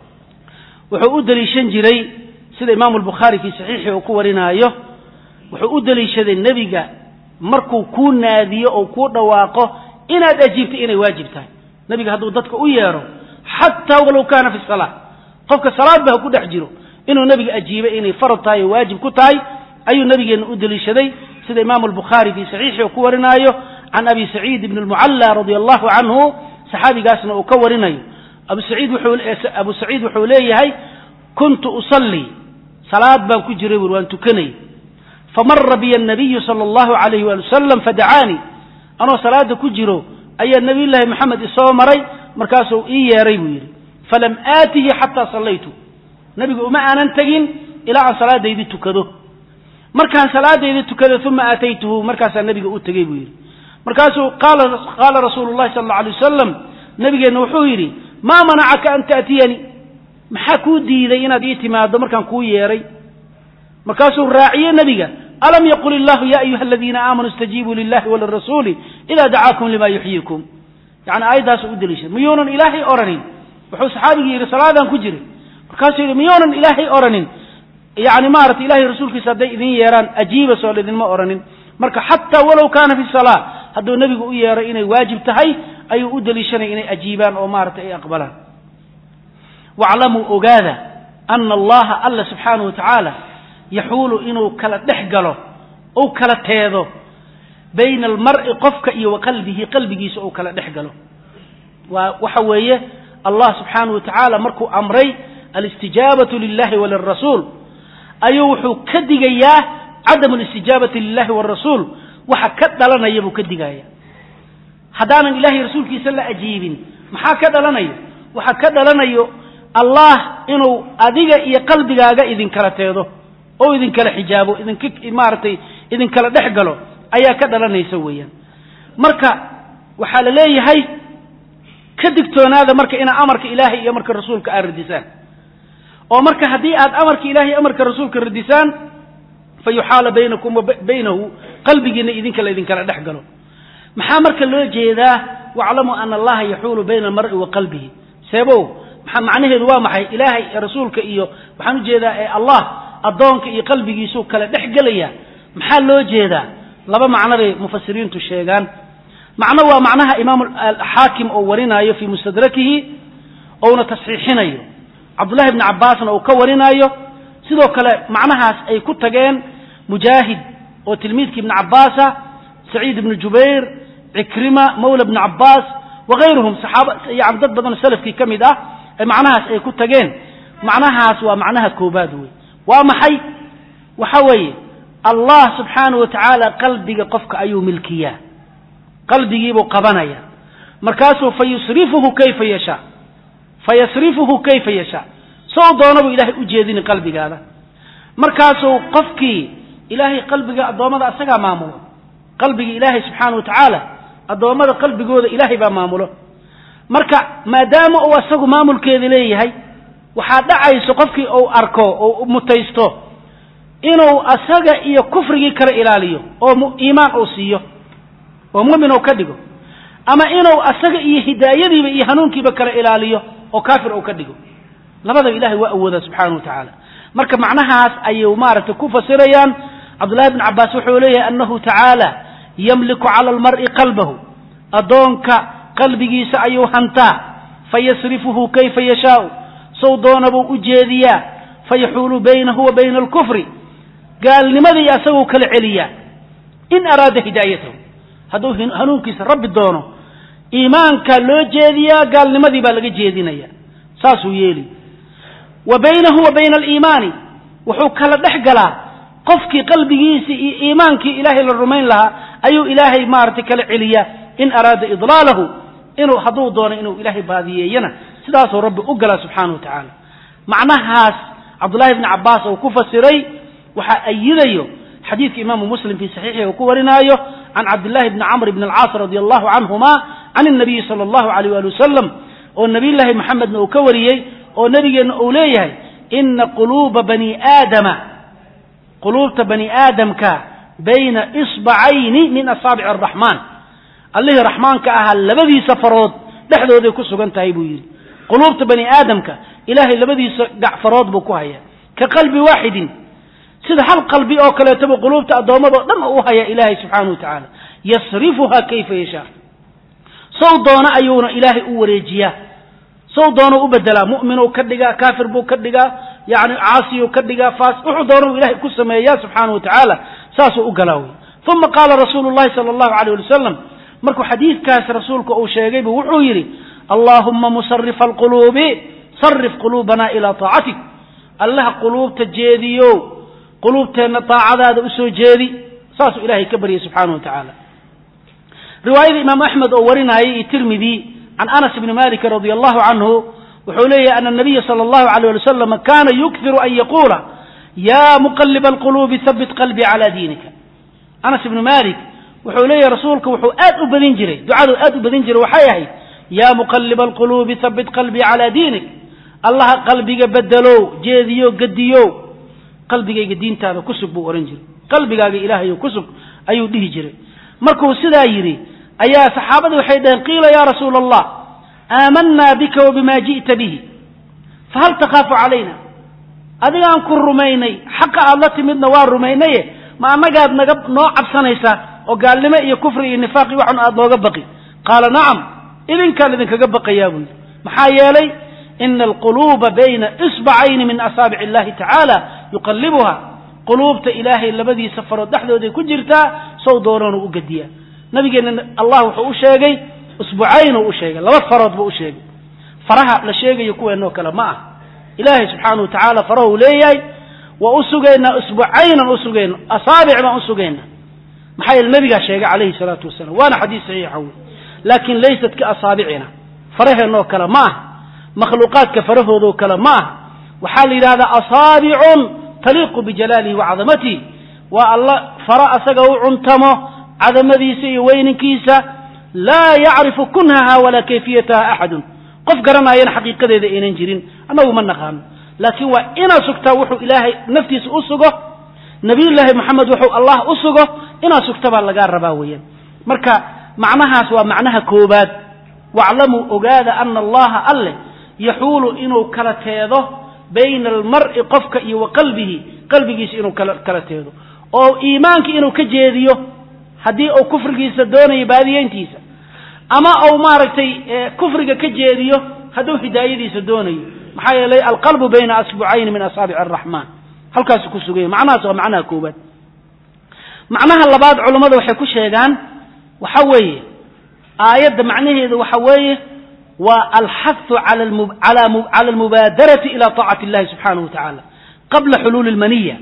wuxuu u deliishan jiray sida imaamu albukhaari fii saxiixi uu ku warinaayo wuxuu u deliishaday nebiga markuu kuu naadiyo oo kuu dhawaaqo inaad ajiibto inay waajib tahay nebiga hadduu dadka u yeedho xataa walow kaana fi salaa qofka salaadba ha ku dhex jiro inuu nebiga ajiibay inay farad tahay oo waajib ku tahay ayuu nabigeenna u deliishaday sida imaamu albukhaari fii saxiixi uu ku warinaayo can abi saciid ibni almucalla radia allahu canhu saxaabigaasna uu ka warinayo abu saciid abu saciid wuxuu leeyahay kuntu usallii salaad baan ku jiray bur waan tukanay famara biya anabiyu sala allahu alayh waali wasalam fadacaanii anoo salaada ku jiro ayaa nabiy llaahi moxamed isoo maray markaasuu ii yeeray buu yidhi falam aatihi xataa sallaytu nabiga uma aanan tegin ilaa aan salaadaydii tukado markaan salaadaydii tukado uma aataytuhu markaasaa nabiga u tegey buu yidhi markaasuu qaala rasuulu llahi sala alla alay wasalam nabigeenna wuxuu yidhi maa manacaka an taatiyanii maxaa kuu diiday inaad ii timaado markaan kuu yeeray markaasuu raaciye nebiga alam yaqul illahu ya ayuha aladiina aamanuu istajiibuu lilahi walirasuuli ida dacaakum lima yuxyiikum yani aayaddaasuu u deliishay miyuunan ilaahay oranin wuxuu saxaabigii yidhi salaadaan ku jiray markaasuu yidhi miyuunan ilaahay oranin yani maarata ilahay rasuulkiisa hadday idin yeeraan ajiiba soo idinma oranin marka xataa walow kaana fi salaa hadduu nebigu u yeeray inay waajib tahay ayuu u deliishanaya inay ajiibaan oo maarata ay aqbalaan waclamuu ogaada ana allaha alla subxaanahu wa tacaala yaxuulu inuu kala dhex galo ou kala teedo bayna almar'i qofka iyo wa qalbihi qalbigiisa ou kala dhex galo waa waxa weeye allah subxaanahu wa tacaala markuu amray alistijaabatu lilahi walirasuul ayuu wuxuu ka digayaa cadamu alistijaabati lilahi walrasuul waxa ka dhalanaya buu ka digaya haddaanan ilahay rasuulkiisa la ajiibin maxaa ka dhalanaya waxa ka dhalanayo allah inuu adiga iyo qalbigaaga idinkala teedo oo idinkala xijaabo idink maaragtay idinkala dhex galo ayaa ka dhalanaysa weeyaan marka waxaa la leeyahay ka digtoonaada marka inaa amarka ilaahay iyo amarka rasuulka aad radisaan oo marka haddii aad amarka ilahay iyo amarka rasuulka radisaan fa yuxaala baynakum wa baynahu qalbigiina idinka laydinkala dhex galo maxaa marka loo jeedaa waclamuu ana allaha yaxuulu bayna almar'i wa qalbihi seebow maa macnaheedu waa maxay ilaahay rasuulka iyo waxaan ujeedaa ee allah addoonka iyo qalbigiisuu kala dhex gelaya maxaa loo jeedaa laba macno bay mufasiriintu sheegaan macno waa macnaha imaam xaakim oo warinaayo fii mustadrakihi ouna tasxiixinayo cabdullahi bni cabbaasna uu ka warinaayo sidoo kale macnahaas ay ku tageen mujaahid oo tilmiidkii ibni cabbaasa saciid ibni jubayr cikrima mawla bni cabbaas wakayruhum saxaaba yani dad badan oo salafkii ka mid ah ee macnahaas ay ku tageen macnahaas waa macnaha koobaad wey waa maxay waxa weeye allah subxaana wa tacaala qalbiga qofka ayuu milkiyaa qalbigiibuu qabanaya markaasuu fa yusrifuhu kayfa yashaa fa yasrifuhu kayfa yashaa sow doona buu ilaahay u jeedini qalbigaada markaasuu qofkii ilaahay qalbiga addoommada asagaa maamulo qalbiga ilaahay subxaana wa tacaala addoommada qalbigooda ilaahay baa maamulo marka maadaama uu asagu maamulkeeda leeyahay waxaa dhacayso qofkii uu arko oo mutaysto inuu asaga iyo kufrigii kala ilaaliyo oo iimaan uu siiyo oo mumin uu ka dhigo ama inuu asaga iyo hidaayadiiba iyo hanuunkiiba kala ilaaliyo oo kaafir uu ka dhigo labadaba ilahay waa awoodaa subxaana wa tacaala marka macnahaas ayuu maaragtay ku fasirayaan cabdullahi bn cabbaas wuxuu leeyahay annahu tacaala yamliku cala almar'i qalbahu addoonka qalbigiisa ayuu hantaa fayasrifuhu kayfa yashaau sow doona buu u jeediyaa fayaxuulu baynahu wa bayna alkufri gaalnimadii asaguu kala celiyaa in araada hidaayatahu hadduu hanuunkiisa rabbi doono iimaankaa loo jeediyaa gaalnimadii baa laga jeedinaya saasuu yeeli wa baynahu wa bayna aliimaani wuxuu kala dhex galaa qofkii qalbigiisii iyo iimaankii ilaahay la rumayn lahaa ayuu ilaahay maaragtay kala celiyaa in araada idlaalahu inuu hadduu doono inuu ilaahay baadiyeeyana sidaasuu rabbi u galaa subxaana wa tacaala macnahaas cabdullahi bni cabbaas uu ku fasiray waxaa ayidayo xadiidka imaamu muslim fii saxiixihi uu ku warinaayo can cabdillahi bni camr bni alcaas radi allahu canhuma can الnabiyi sala allahu alayh ali wasalam oo nabiyullaahi maxamedna uu ka wariyey oo nebigeenna uu leeyahay ina quluuba bani aadama quluubta bani aadamka bayna isbacayni min asaabici araxmaan allihii raxmaanka ahaa labadiisa farood dhexdooday ku sugan tahay buu yidhi quluubta bani aadamka ilaahay labadiisa gacfarood buu ku hayaa ka qalbi waaxidin sida hal qalbi oo kaleetaba quluubta addoommadao dhan u hayaa ilaahay subxaana wa tacaala yasrifuha kayfa yashaa sow doona ayuuna ilaahay u wareejiyaa sow doonau u bedelaa mu'minuu ka dhigaa kaafir buu ka dhigaa yani caasiyuu ka dhigaa faas wuxuu doonau ilahay ku sameeyaa subxaana wa tacaala saasuu u galaa wey uma qaala rasuulu llahi sala allahu alayh ali wasalam markuu xadiidkaas rasuulka uu sheegay buu wuxuu yidhi allaahuma musarifa alquluubi sarif quluubana ilaa taacatik allaha quluubta jeediyo quluubteenna daacadaada usoo jeedi saasuu ilahay ka baryay subxaana wa tacaala riwaayada imaam axmed oo warinayay iyo tirmidi can anas bni maliki radi allahu canhu wuxuu leeyahy ana nabiya sala allahu alayh ali wasalam kana yukhiru an yaquula ya muqaliba alquluubi habit qalbii cala diinika anas ibnu malik wuxuu leeyahay rasuulka wuxuu aad u badin jiray ducadu aad u badin jiray waxay ahayd ya muqaliba alquluubi habit qalbii cala diinik allaha qalbiga bedelow jeediyo gediyo qalbigayga diintaada ku sug buu ohan jiray qalbigaaga ilaahayo ku sug ayuu dhihi jiray markuu sidaa yidhi ayaa saxaabadii waxay dhaheen qiila ya rasuula allah aamanaa bika wa bima ji'ta bihi fahal takhaafu calayna adigaan ku rumaynay xaqa aad la timidna waa rumaynaye ma annagaad naga noo cabsanaysaa oo gaalnimo iyo kufri iyo nifaaq iyo waxun aad nooga baqi qaala nacam idinkaan idinkaga baqayaa buu yidhi maxaa yeelay ina alquluuba bayna isbacayni min asaabici illahi tacaala yuqallibuha quluubta ilaahay labadiisa farood dhexdooday ku jirtaa sow doonoonu u gediyaa nabigeenna allah wuxuu u sheegay isbucaynuu u sheegay laba farood buu u sheegay faraha la sheegayo kuweenoo kale ma ah ilaahay subxaana wa tacaala farahuu leeyahay waa u sugaynaa isbucaynan u sugayna asaabic baan u sugaynaa maxaa yeele nabigaa sheegay calayhi salaatu wasalam waana xadiis saxiixa wey laakin laysat ka asaabicina faraheenoo kale ma ah makhluuqaadka farahoodoo kale ma ah waxaa la yidhahdaa asaabicun taliiqu bijalaalihi wa cadamatihi waa alla fara asaga u cuntamo cadamadiisa iyo weyninkiisa laa yacrifu kunhaha walaa kayfiyataha axadun qof garanaayana xaqiiqadeeda aynan jirin annagu ma naqaano laakiin waa inaad sugtaa wuxuu ilaahay naftiisa u sugo nabiyullaahi moxamed wuxuu allah u sugo inaad sugta baa lagaa rabaa weeyaan marka macnahaas waa macnaha koobaad waclamuu ogaada ana allaha alleh yaxuulu inuu kala teedo bayna almar'i qofka iyo wa qalbihi qalbigiisa inuu kala teedo oo iimaanka inuu ka jeediyo haddii uu kufrigiisa doonayo baadiyeyntiisa ama uu maaragtay kufriga ka jeediyo hadduu hidaayadiisa doonayo maxaa yeelay alqalbu bayna asbucayni min asaabici araxmaan halkaasu ku suganya macnahaas waa macnaha koobaad macnaha labaad culammada waxay ku sheegaan waxa weeye aayadda macnaheedu waxa weeye waa alxahu cala almubaadarati ila taacati illahi subxaanahu wa tacaala qabla xuluuli lmaniya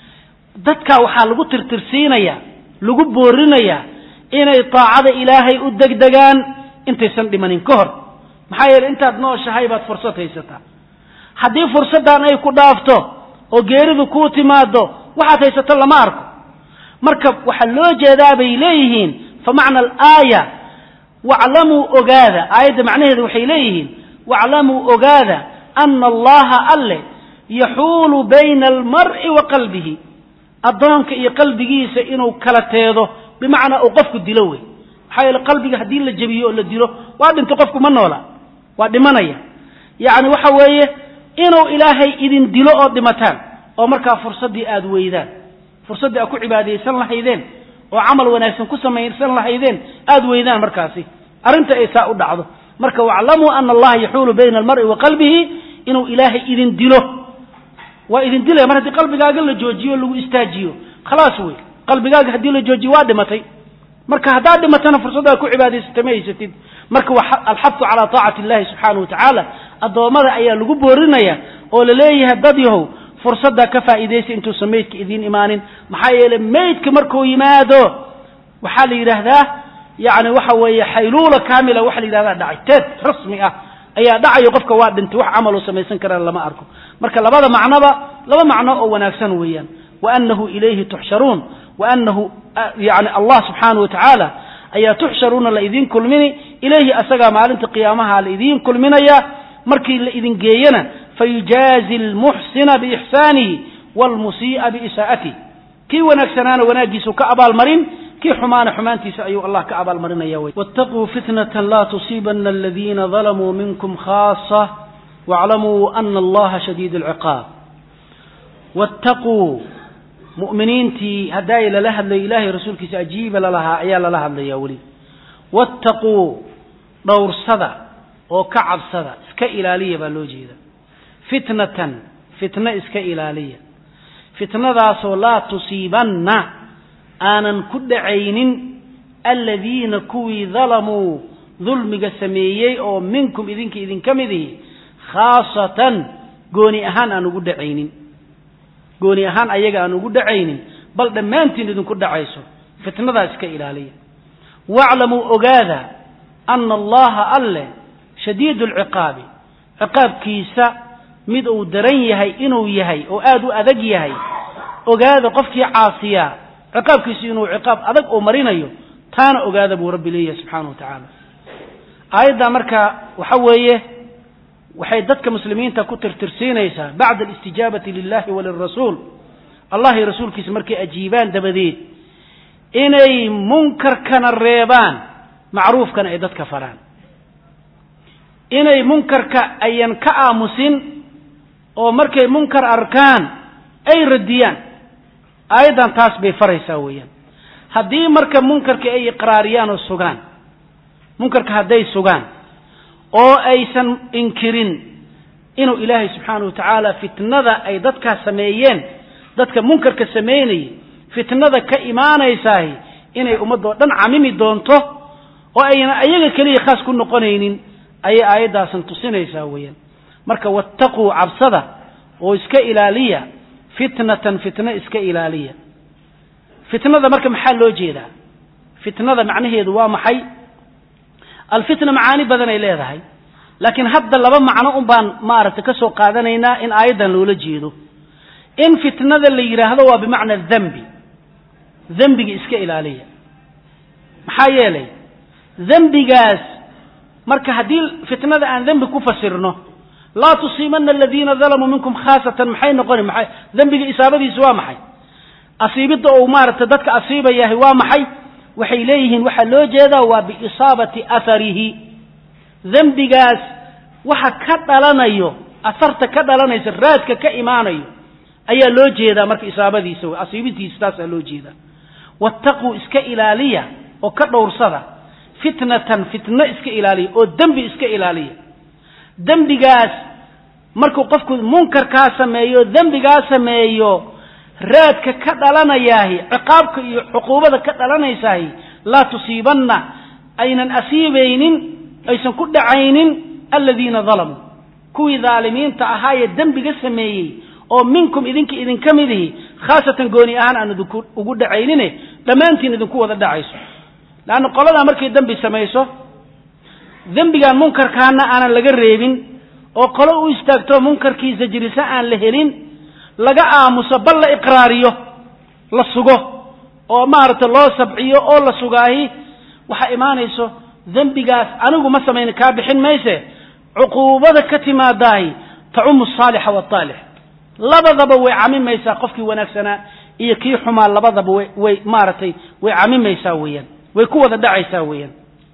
dadkaa waxaa lagu tirtirsiinaya lagu boorinayaa inay taacada ilaahay u degdegaan intaysan dhimanin ka hor maxaa yeeley intaad nooshahay baad fursad haysataa haddii fursaddan ay ku dhaafto oo geeridu kuu timaado waxaad haysato lama arko marka waxaa loo jeedaa bay leeyihiin fa macna alaaya waclamuu ogaada aayadda macnaheedu waxay leeyihiin waclamuu ogaada ana allaha alle yaxuulu bayna almar'i wa qalbihi addoonka iyo qalbigiisa inuu kala teedo bimacnaa uu qofku dilo wey maxaa yeele qalbiga haddii la jebiyo oo la dilo waa dhinto qofku ma noola waa dhimanaya yacni waxa weeye inuu ilaahay idin dilo oo dhimataan oo markaa fursaddii aada weydaan fursaddii aad ku cibaadaysan lahaydeen oo camal wanaagsan ku samaysan lahaydeen aada weydaan markaasi arrinta ay saa u dhacdo marka waclamuu ana allaha yaxuulu bayna almar'i wa qalbihi inuu ilaahay idin dilo waa idin dilaya mar haddii qalbigaaga la joojiyo o lagu istaajiyo khalaas wey qalbigaaga haddii la joojiyo waa dhimatay marka haddaad dhimatana fursaddaad ku cibaadaysata ma haysatid marka alxafu calaa taacati illahi subxaanahu wa tacaala addoommada ayaa lagu boorinaya oo la leeyahay dad yahow fursaddaa ka faa'iidaysa intuusan meydka idiin imaanin maxaa yeeley meydka markuu yimaado waxaa la yidhaahdaa yani waxa weeye xayluula kaamila waxa la yidhahdaa dhacay teed rasmi ah ayaa dhacayo qofka waa dhintay wax camaluu samaysan karaan lama arko marka labada macnoba laba macno oo wanaagsan weeyaan waanahu ilayhi tuxsharuun waanahu yani allah subxaanahu wa tacaala ayaa tuxsharuuna la idiin kulmini ilayhi asagaa maalinta qiyaamaha la idiin kulminaya markii la idin geeyana fayujaazi almuxsina biixsaanihi waalmusii'a biisaa'atih kii wanaagsanaana wanaaggiisu ka abaalmarin kii xumaana xumaantiisa ayuu allah ka abaalmarinaya wey waataquu fitnatan laa tusiibana aladiina dalamuu minkum khaasa waaclamuu ana allaha shadiid alciqaab wattaquu mu'miniintii haddaay lala hadlayo ilaahay rasuulkiisa ajiiba lalahaa ayaa lala hadlayaa weli wattaquu dhowrsada oo ka cabsada iska ilaaliya baa loo jeeda fitnatan fitno iska ilaaliya fitnadaasoo laa tusiibanna aanan ku dhacaynin aladiina kuwii dalamuu dulmiga sameeyey oo minkum idinka idinka mid ihi khaasatan gooni ahaan aan ugu dhacaynin gooni ahaan ayaga aan ugu dhacaynin bal dhammaantiin idinku dhacayso fitnadaa iska ilaaliya waaclamuu ogaada ana allaha alleh shadiidu alciqaabi ciqaabkiisa mid uu daran yahay inuu yahay oo aada u adag yahay ogaada qofkii caasiyaa ciqaabkiisu inuu ciqaab adag oo marinayo taana ogaada buu rabbi leeyahay subxaana wa tacaala aayaddaa marka waxa weeye waxay dadka muslimiinta ku tirtirsiinaysaa bacda alistijaabati lilahi walirasuul allah iyo rasuulkiisa markay ajiibaan dabadeed inay munkarkana reebaan macruufkana ay dadka faraan inay munkarka ayan ka aamusin oo markay munkar arkaan ay radiyaan aayaddan taas bay faraysaa weeyaan haddii marka munkarka ay iqraariyaan oo sugaan munkarka hadday sugaan oo aysan inkirin inuu ilaahay subxaana wa tacaala fitnada ay dadkaas sameeyeen dadka munkarka samaynayay fitnada ka imaanaysaahi inay ummaddoo dhan camimi doonto oo ayna ayaga keliya khaas ku noqonaynin ayay aayaddaasan tusinaysaa weeyaan marka wattaquu cabsada oo iska ilaaliya fitnatan fitno iska ilaaliya fitnada marka maxaa loo jeedaa fitnada macnaheedu waa maxay alfitna macaani badan ay leedahay laakiin hadda laba macno un baan maaragtay ka soo qaadanaynaa in aayaddan loola jeedo in fitnada la yidhaahdo waa bimacna dembi dembiga iska ilaaliya maxaa yeelay dembigaas marka haddii fitnada aan dembi ku fasirno laa tusiibana aladiina dalamuu minkum khaasatan maxay noqoni maxay dembiga isaabadiisu waa maxay asiibidda uu maaragtay dadka asiibayahay waa maxay waxay leeyihiin waxaa loo jeedaa waa biisaabati atharihi dembigaas waxa ka dhalanayo asarta ka dhalanaysa raadka ka imaanayo ayaa loo jeedaa marka isaabadiisa wey asiibintiisa taasaa loo jeedaa wattaquu iska ilaaliya oo ka dhowrsada fitnatan fitno iska ilaaliya oo dembi iska ilaaliya dembigaas markuu qofku munkarkaa sameeyo dembigaa sameeyo raadka ka dhalanayaahi ciqaabka iyo cuquubada ka dhalanaysahi laa tusiibanna aynan asiibaynin aysan ku dhacaynin aladiina dalamuu kuwii daalimiinta ahaayee dembiga sameeyey oo minkum idinka idinka mid ihi khaasatan gooni ahaan aan idinku ugu dhacaynine dhammaantiin idinku wada dhacayso leanna qoladaa markay dembi samayso dembigaan munkarkaana aanan laga reebin oo qolo u istaagto munkarkii sajrisa aan la helin laga aamuso bal la iqraariyo la sugo oo maaragtay loo sabciyo oo la sugaahi waxaa imaanayso dembigaas anigu ma samayna kaa bixin mayse cuquubada ka timaadaahi tacumu asaalixa waalaalix labadaba way camimaysaa qofkii wanaagsanaa iyo kii xumaa labadaba way way maaragtay way camimaysaa weeyaan way ku wada dhacaysaa weeyaan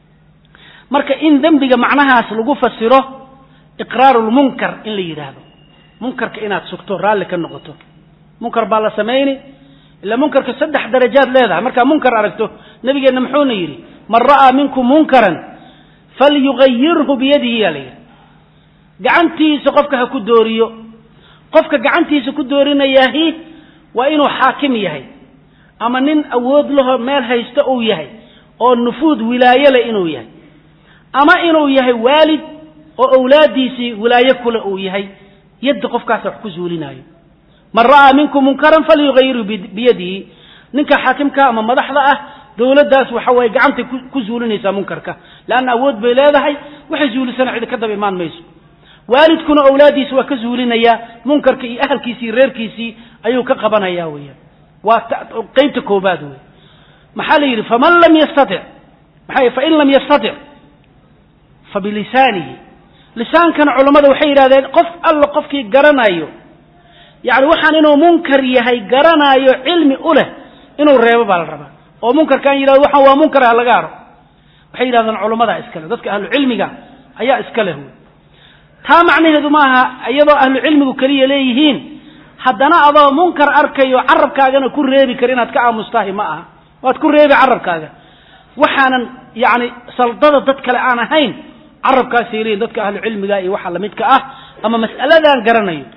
marka in dembiga macnahaas lagu fasiro iqraaru lmunkar in la yidhaahdo munkarka inaad sugto raalli ka noqoto munkar baa la samayni ila munkarka saddex darajaad leedahay markaa munkar aragto nabigeenna muxuuna yidhi man ra'aa minkum munkaran falyugayirhu biyadihi yaa la yidhi gacantiisa qofka ha ku dooriyo qofka gacantiisa ku doorinayaahi waa inuu xaakim yahay ama nin awood laho meel haysta uu yahay oo nufuud wilaayo leh inuu yahay ama inuu yahay waalid oo awlaaddiisii wilaayo kule uu yahay yadda qofkaasa wax ku zuulinaayo man ra'aa minkum munkaran falyugayirhu biyadihi ninka xaakimka ama madaxda ah dowladdaas waxa waye gacantay ku zuulinaysaa munkarka leanna awood bay leedahay waxay zuulisana cidi ka daba imaan mayso waalidkuna awlaaddiisa waa ka zuulinayaa munkarka iyo ahalkiisii iyo reerkiisii ayuu ka qabanaya weeyaan waa qeybta koobaad wey maxaa la yidhi faman lam yastatic maxaa fain lam yastatic fa bilisaanihi lisaankana culammada waxay yidhahdeen qof alla qofkii garanayo yacni waxaan inuu munkar yahay garanaayo cilmi u leh inuu reebo baa la rabaa oo munkarkaan yidhahdo waxaan waa munkar ha laga haro waxay yidhahdeen culammadaa iskale dadka ahlu cilmiga ayaa iska leh wey taa macnaheedu maaha iyadoo ahlu cilmigu keliya leeyihiin haddana adoo munkar arkayo carabkaagana ku reebi kar inaad ka aamustahi ma aha waad ku reebi carabkaaga waxaanan yacni saldada dad kale aan ahayn carabkaasay leeyihin dadka ahlu cilmiga iyo waxa lamidka ah ama mas'aladaan garanayo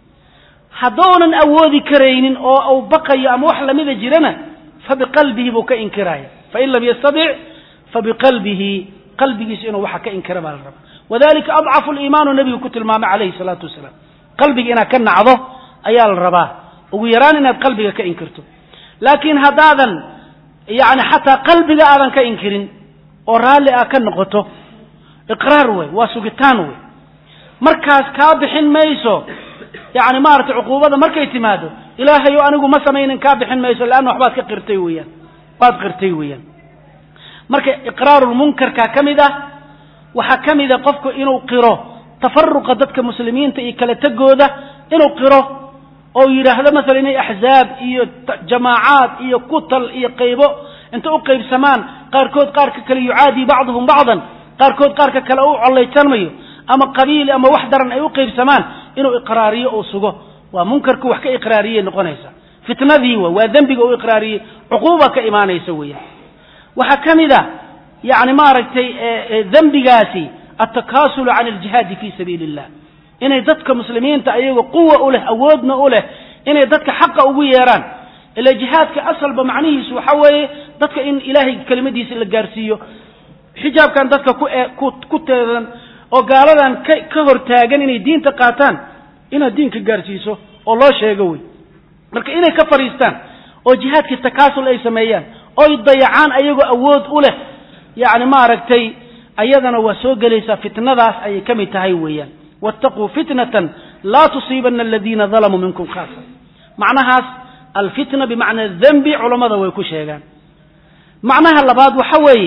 haddounan awoodi karaynin oo uu baqayo ama wax lamida jirana fa biqalbihi buu ka inkiraya fain lam yastatic fa biqalbihi qalbigiisa inuu waxa ka inkira baa la rabaa wadalika adcafu liimaanu nebigu ku tilmaamay calayhi salaatu wasalaam qalbiga inaad ka nacdo ayaa la rabaa ugu yaraan inaad qalbiga ka inkirto laakiin haddaadan yani xataa qalbiga aadan ka inkirin oo raalli ah ka noqoto iqraar wey waa sugitaan wey markaas kaa bixin mayso yani maaragtay cuquubada markay timaado ilaahayo anigu ma samaynin kaa bixin mayso leanna waxbaad ka qirtay weeyaan waad qirtay weeyaan marka iqraarulmunkarka ka mid ah waxaa ka mida qofku inuu qiro tafaruqa dadka muslimiinta iyo kala tegooda inuu qiro oo yidhaahdo masalan inay axzaab iyo jamaacaad iyo kutal iyo qaybo inta u qaybsamaan qaarkood qaarka kale yucaadii bacduhum bacdan qaarkood qaarka kale u collaytanmayo ama qabiil ama wax daran ay u qaybsamaan inuu iqraariyo uu sugo waa munkarku wax ka iqraariyey noqonaysa fitnadii wa waa dembiga uu iqraariyey cuquuba ka imaanaysa weeyaan waxaa ka mid a yani maaragtay dembigaasi altakasulu can aljihaadi fi sabiili illah inay dadka muslimiinta ayago quwa u leh awoodna u leh inay dadka xaqa ugu yeeraan ila jihaadka asalba macnihiisu waxa weeye dadka in ilaahay kelimadiisa la gaarsiiyo xijaabkan dadka ku ku teedan oo gaaladan ka ka hortaagan inay diinta qaataan inaad diinka gaarsiiso oo loo sheego wey marka inay ka fadhiistaan oo jihaadkii takaasul ay sameeyaan oy dayacaan ayagoo awood u leh yacni maaragtay ayadana waa soo gelaysaa fitnadaas ayay ka mid tahay weeyaan waataquu fitnatan laa tusiibana aladiina dalamuu minkum khaasa macnahaas alfitna bimacna dembi culammada way ku sheegaan macnaha labaad waxa weeye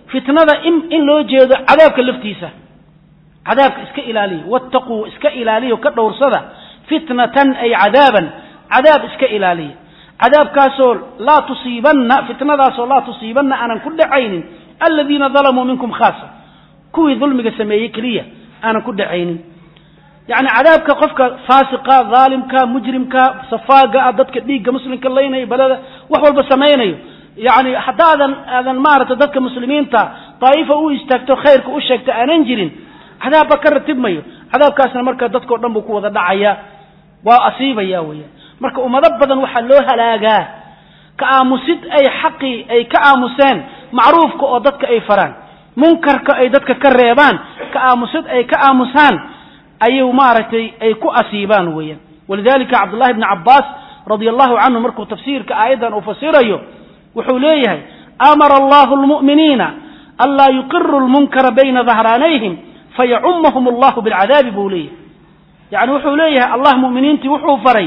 fitnada in in loo jeedo cadaabka laftiisa cadaabka iska ilaaliya wattaquu iska ilaaliya ka dhowrsada fitnatan ay cadaaban cadaab iska ilaaliya cadaabkaasoo laa tusiibanna fitnadaasoo laa tusiibanna aanan ku dhacaynin aladiina dalamuu minkum khaasa kuwii dulmiga sameeyey keliya aanan ku dhacaynin yacni cadaabka qofka faasiqa dhaalimka mujrimka safaaga ah dadka dhiigga muslimka laynaya balada wax walba samaynayo yacni haddaadan aadan maaragtay dadka muslimiinta daa'ifa u istaagto khayrka u sheegto aanan jirin cadaabba ka ratibmayo cadaabkaasna marka dadkao dhan buu ku wada dhacaya waa asiibaya weeyaan marka ummado badan waxaa loo halaagaa ka aamusid ay xaqii ay ka aamuseen macruufka oo dadka ay faraan munkarka ay dadka ka reebaan ka aamusid ay ka aamusaan ayuu maaragtay ay ku asiibaan weeyaan walidalika cabdullahi bni cabbaas radia allahu canhu markuu tafsiirka aayaddan uu fasirayo wuxuu leeyahay amara allahu lmu'miniina anlaa yuqiru lmunkara bayna dahraanayhim fayacumahum allahu bilcadaabi buu leeyahay yacni wuxuu leeyahay allah mu'miniintii wuxuu faray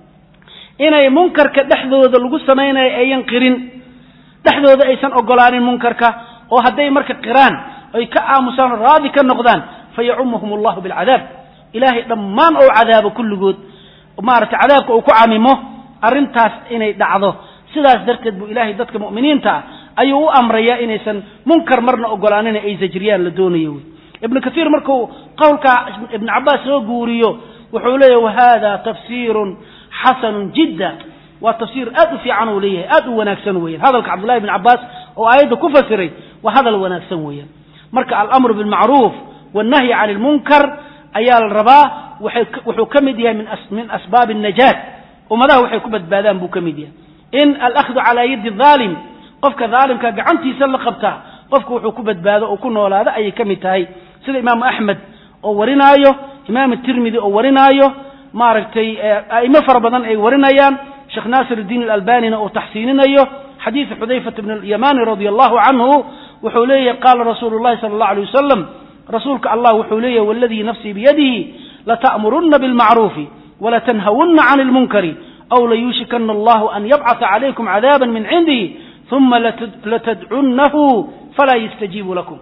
inay munkarka dhexdooda lagu samaynayo ayan qirin dhexdooda aysan ogolaanin munkarka oo hadday marka qiraan ay ka aamusaan oo raadi ka noqdaan fayacumahum allahu bilcadaab ilaahay dhammaan ou cadaabo kulligood maaragtay cadaabka uu ku camimo arrintaas inay dhacdo sidaas darteed buu ilaahay dadka mu'miniinta ah ayuu u amrayaa inaysan munkar marna ogolaanin ay zajriyaan la doonayo wey ibnu kaiir markuu qowlka ibnu cabaas soo guuriyo wuxuu leeyahy wahada tafsiirun xasanun jidda waa tafsiir aad u fiican uu leeyahay aad u wanaagsan weeyaan hadalka cabdullahi ibn cabaas oo aayadda ku fasiray waa hadal wanaagsan weeyaan marka alamru bilmacruuf wannahyi can ilmunkar ayaa la rabaa wuxuu ka mid yahay min asbaabi najaat ummadaha waxay ku badbaadaan buu ka mid yahay in alakhdu calaa yadi dhaalim qofka dhaalimka gacantiisa la qabtaa qofku wuxuu ku badbaado oo ku noolaado ayay ka mid tahay sida imaamu axmed oo warinaayo imaam tirmidi oo warinaayo maaragtay a'imo fara badan ay warinayaan sheekh naasir iddiin alalbanina uu taxsiininayo xadiidu xudayfata bn alyamani radia allahu canhu wuxuu leeyahy qaala rasuulu llahi sala allahu alay wasalam rasuulka allah wuxuu leeyahy waladii nafsii biyadihi lata'murunna bilmacruufi walatanhawunna can ilmunkari aw layuushikana allahu an yabcata calaykum cadaaba min cindihi uma latadcunnahu falaa yastajiibu lakum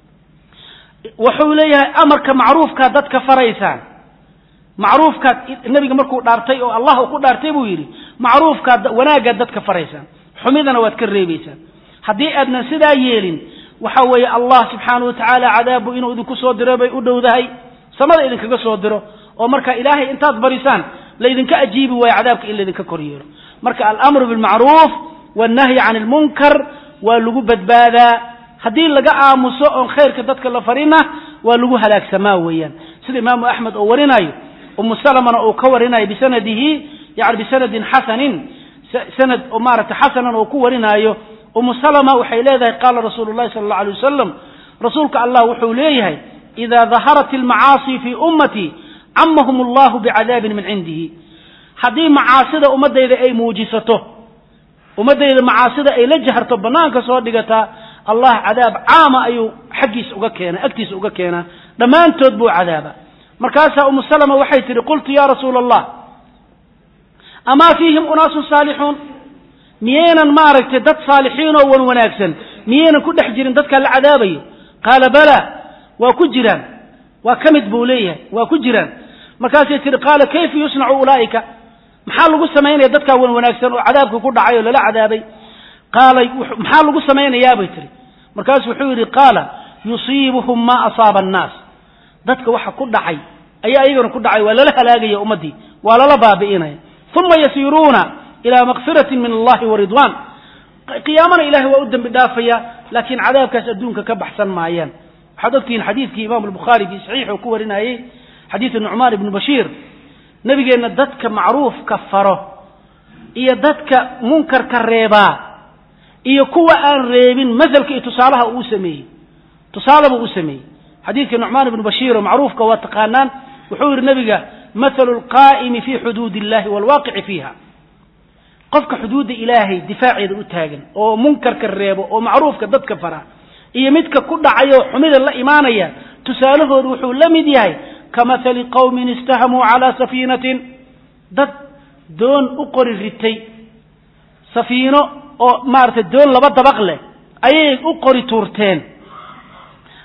wuxuu leeyahay amarka macruufkaad dadka faraysaan macruufkaad nebiga markuu dhaartay oo allah uu ku dhaartay buu yidhi macruufkaad wanaaggaad dadka faraysaan xumidana waad ka reebaysaan haddii aadnan sidaa yeelin waxa weeye allah subxaanahu watacaala cadaabu inuu idinku soo diro bay u dhowdahay samada idinkaga soo diro oo marka ilaahay intaad barisaan laydinka ajiibi waayo cadaabka in laydinka kor yeelo marka alamru bilmacruuf wannahyi can ilmunkar waa lagu badbaadaa haddii laga aamuso oon khayrka dadka la farina waa lagu halaagsamaa weeyaan sida imaamu axmed oo warinayo umu salamana uu ka warinayo bisanadihi yani bisanadin xasanin sanad oo maaragtay xasanan oo ku warinaayo umu salama waxay leedahay qaala rasuulu llahi sala allau alay wasalam rasuulka allah wuxuu leeyahay ida daharat almacaasi fii ummatii camahum allahu bicadaabin min cindihi haddii macaasida ummaddayda ay muujisato ummaddayda macaasida ay la jaharto bannaanka soo dhigataa allah cadaab caama ayuu xaggiisa uga keena agtiisa uga keenaa dhammaantood buu cadaaba markaasaa umu salama waxay tihi qultu ya rasuula allah amaa fiihim unaasun saalixuun miyaynan maaragtay dad saalixiin oo wan wanaagsan miyaynan ku dhex jirin dadkaa la cadaabayo qaala bala waa ku jiraan waa ka mid buu leeyahay waa ku jiraan markaasay tihi qaala kayfa yusnacu ulaa'ika maxaa lagu samaynaya dadkaa wan wanaagsan oo cadaabka ku dhacay oo lala cadaabay qaala maxaa lagu samaynayaa bay tihi markaasu wuxuu yidhi qaala yusiibuhum maa asaaba annaas dadka waxa ku dhacay ayaa iyagana ku dhacay waa lala halaagaya ummaddii waa lala baabi'inaya uma yasiiruuna ilaa makfiratin min allahi wa ridwan qiyaamana ilahay waa u dembi dhaafaya laakiin cadaabkaas adduunka ka baxsan maayaan waxaad ogtihiin xadiidkii imaamu albukhaari fii saxiix uu ku warinayey xadiidu nucmaan ibnu bashiir nebigeenna dadka macruufka faro iyo dadka munkarka reebaa iyo kuwa aan reebin masalka iyo tusaalaha uu sameeyey tusaalebuu u sameeyey xadiidka nucmaan ibnu bashiir oo macruufka waa taqaanaan wuxuu yidhi nebiga mathalu alqaa'imi fii xuduudi illahi waalwaaqici fiiha qofka xuduudda ilaahay difaaceeda u taagan oo munkarka reebo oo macruufka dadka fara iyo midka ku dhacayoo xumida la imaanaya tusaalahoodu wuxuu la mid yahay ka mathali qowmin istahamuu calaa safiinatin dad doon u qori ritay safiino oo maaragtay doon laba dabaq leh ayay u qori tuurteen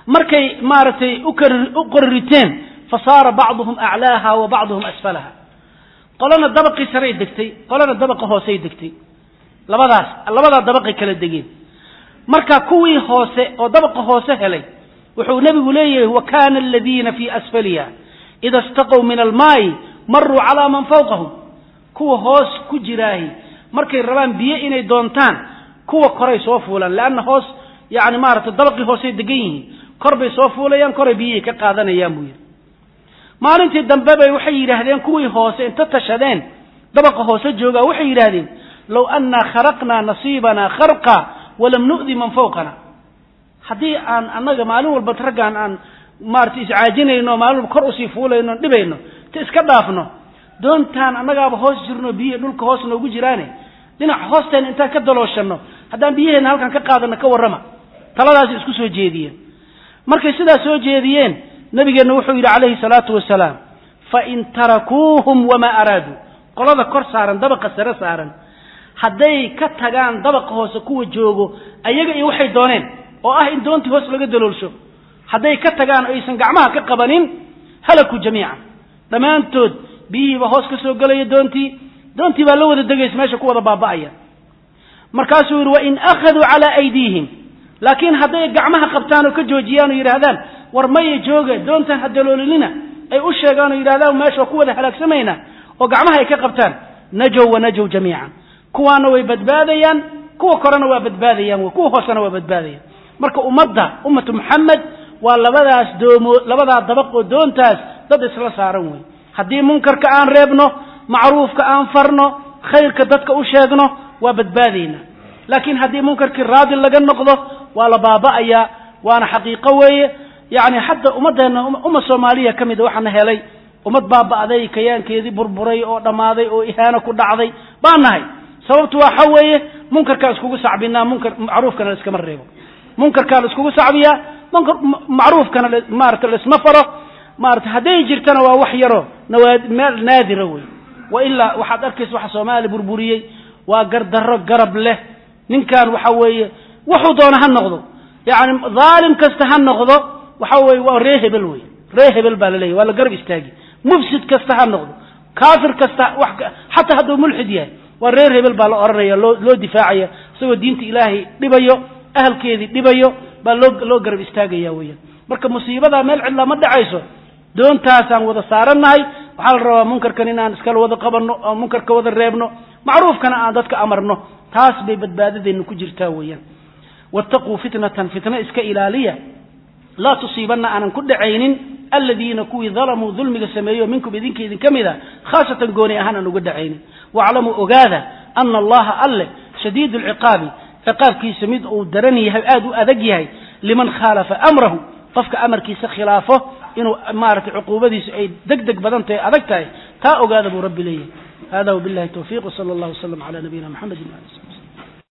markay maaragtay u qoririteen fasaara bacduhum aclaaha wa bacduhum asfalaha qolana dabaqii saray degtay qolana dabaqa hoosey degtay labadaas labadaa dabaqay kala degeen marka kuwii hoose oo dabaqa hoose helay wuxuu nebigu leeyahay wa kana aladiina fii asfaliha ida istaqow min almaayi maruu calaa man fawqahum kuwa hoos ku jiraahi markay rabaan biyo inay doontaan kuwa koray soo fuulaan leanna hoos yani maaragtay dabaqii hoosey degan yihiin kor bay soo fuulayaan koray biyihii ka qaadanayaan buu yidhi maalintii dambe bay waxay yidhaahdeen kuwii hoose inta tashadeen dabaqa hoose joogaa waxay yidhaahdeen low annaa kharaqnaa nasiibanaa kharqa walam nu'di man fawqana haddii aan annaga maalin walba raggaan aan maarata iscaajinayno maalin walba kor usii fuulayno dhibayno ta iska dhaafno doontaan annagaaba hoos jirno biyihi dhulka hoos noogu jiraane dhinac hoosteena intaan ka dalooshanno haddaan biyaheena halkan ka qaadano ka warrama taladaasi isku soo jeediyeen markay sidaas soo jeediyeen nabigeenna wuxuu yidhi calayhi salaatu wasalaam fain tarakuuhum wamaa araaduu qolada kor saaran dabaqa sare saaran hadday ka tagaan dabaqa hoose kuwa joogo ayaga iyo waxay dooneen oo ah in doontii hoos laga daloolsho hadday ka tagaan o aysan gacmaha ka qabanin halakuu jamiican dhammaantood biyihiiba hoos ka soo gelaya doontii doontii baa la wada degaysa meesha ku wada baaba'aya markaasuu yidhi wain akhaduu calaa aydiihim laakiin hadday gacmaha qabtaan oo ka joojiyaan oo yidhaahdaan war maya jooga doontan ha daloolinina ay u sheegaan oo yidhahdaan meesha waa ku wada halaagsamayna oo gacmaha ay ka qabtaan najow wa najow jamiican kuwaana way badbaadayaan kuwa korena waa badbaadayaan kuwa hoosena waa badbaadayaan marka ummadda ummatu muxamed waa labadaas doomo labadaa dabaq oo doontaas dad isla saaran wey haddii munkarka aan reebno macruufka aan farno khayrka dadka u sheegno waa badbaadaynaa laakiin haddii munkarkii raadi laga noqdo waa la baaba'ayaa waana xaqiiqo weeye yani xataa ummaddeena umma soomaaliya ka mida waxaana helay ummad baaba'day kayaankeedii burburay oo dhammaaday oo ihaano ku dhacday baan nahay sababtu waxa weeye munkarkaan iskugu sacbinaa munkar macruufkana laiskama reebo munkarkaa la iskugu sacbiyaa munkar macruufkana maarata laisma faro maarata hadday jirtana waa wax yaro nawaad meel naadira wey wa ilaa waxaad arkaysa waxa soomaaliya burburiyey waa gardarro garab leh ninkan waxa weeye wuxuu doona ha noqdo yani dhaalim kasta ha noqdo waxa weye waa ree hebel wey ree hebel baa laleeyahy waa la garab istaagi mufsid kasta ha noqdo kaafir kasta wax xataa hadduu mulxid yahay waa reer hebel baa la odhanaya loo loo difaacaya isagoo diinta ilaahay dhibayo ahalkeedii dhibayo baa loo loo garab istaagaya weeyaan marka musiibadaa meel cidlaa ma dhacayso doontaasaan wada saarannahay waxaa la rabaa munkarkan inaan iskala wada qabanno oo munkarka wada reebno macruufkana aan dadka amarno taas bay badbaadadeenna ku jirtaa weeyaan wattaquu fitnatan fitna iska ilaaliya laa tusiibanna aanan ku dhacaynin aladiina kuwii dalamuu dulmiga sameeyo minkum idinka idinka mid a khaasatan gooni ahaan aan uga dhacaynin waaclamuu ogaada ana allaha alle shadiid lciqaabi ciqaabkiisa mid uu daran yahay aada u adag yahay liman khaalafa amrahu qofka amarkiisa khilaafo inuu maaragtay cuquubadiisu ay deg deg badan tahay adag tahay taa ogaada buu rabbi leeyahay hada wabillahi tawfiq wsala allah wasalam cala nabiyina mxamedi wali slm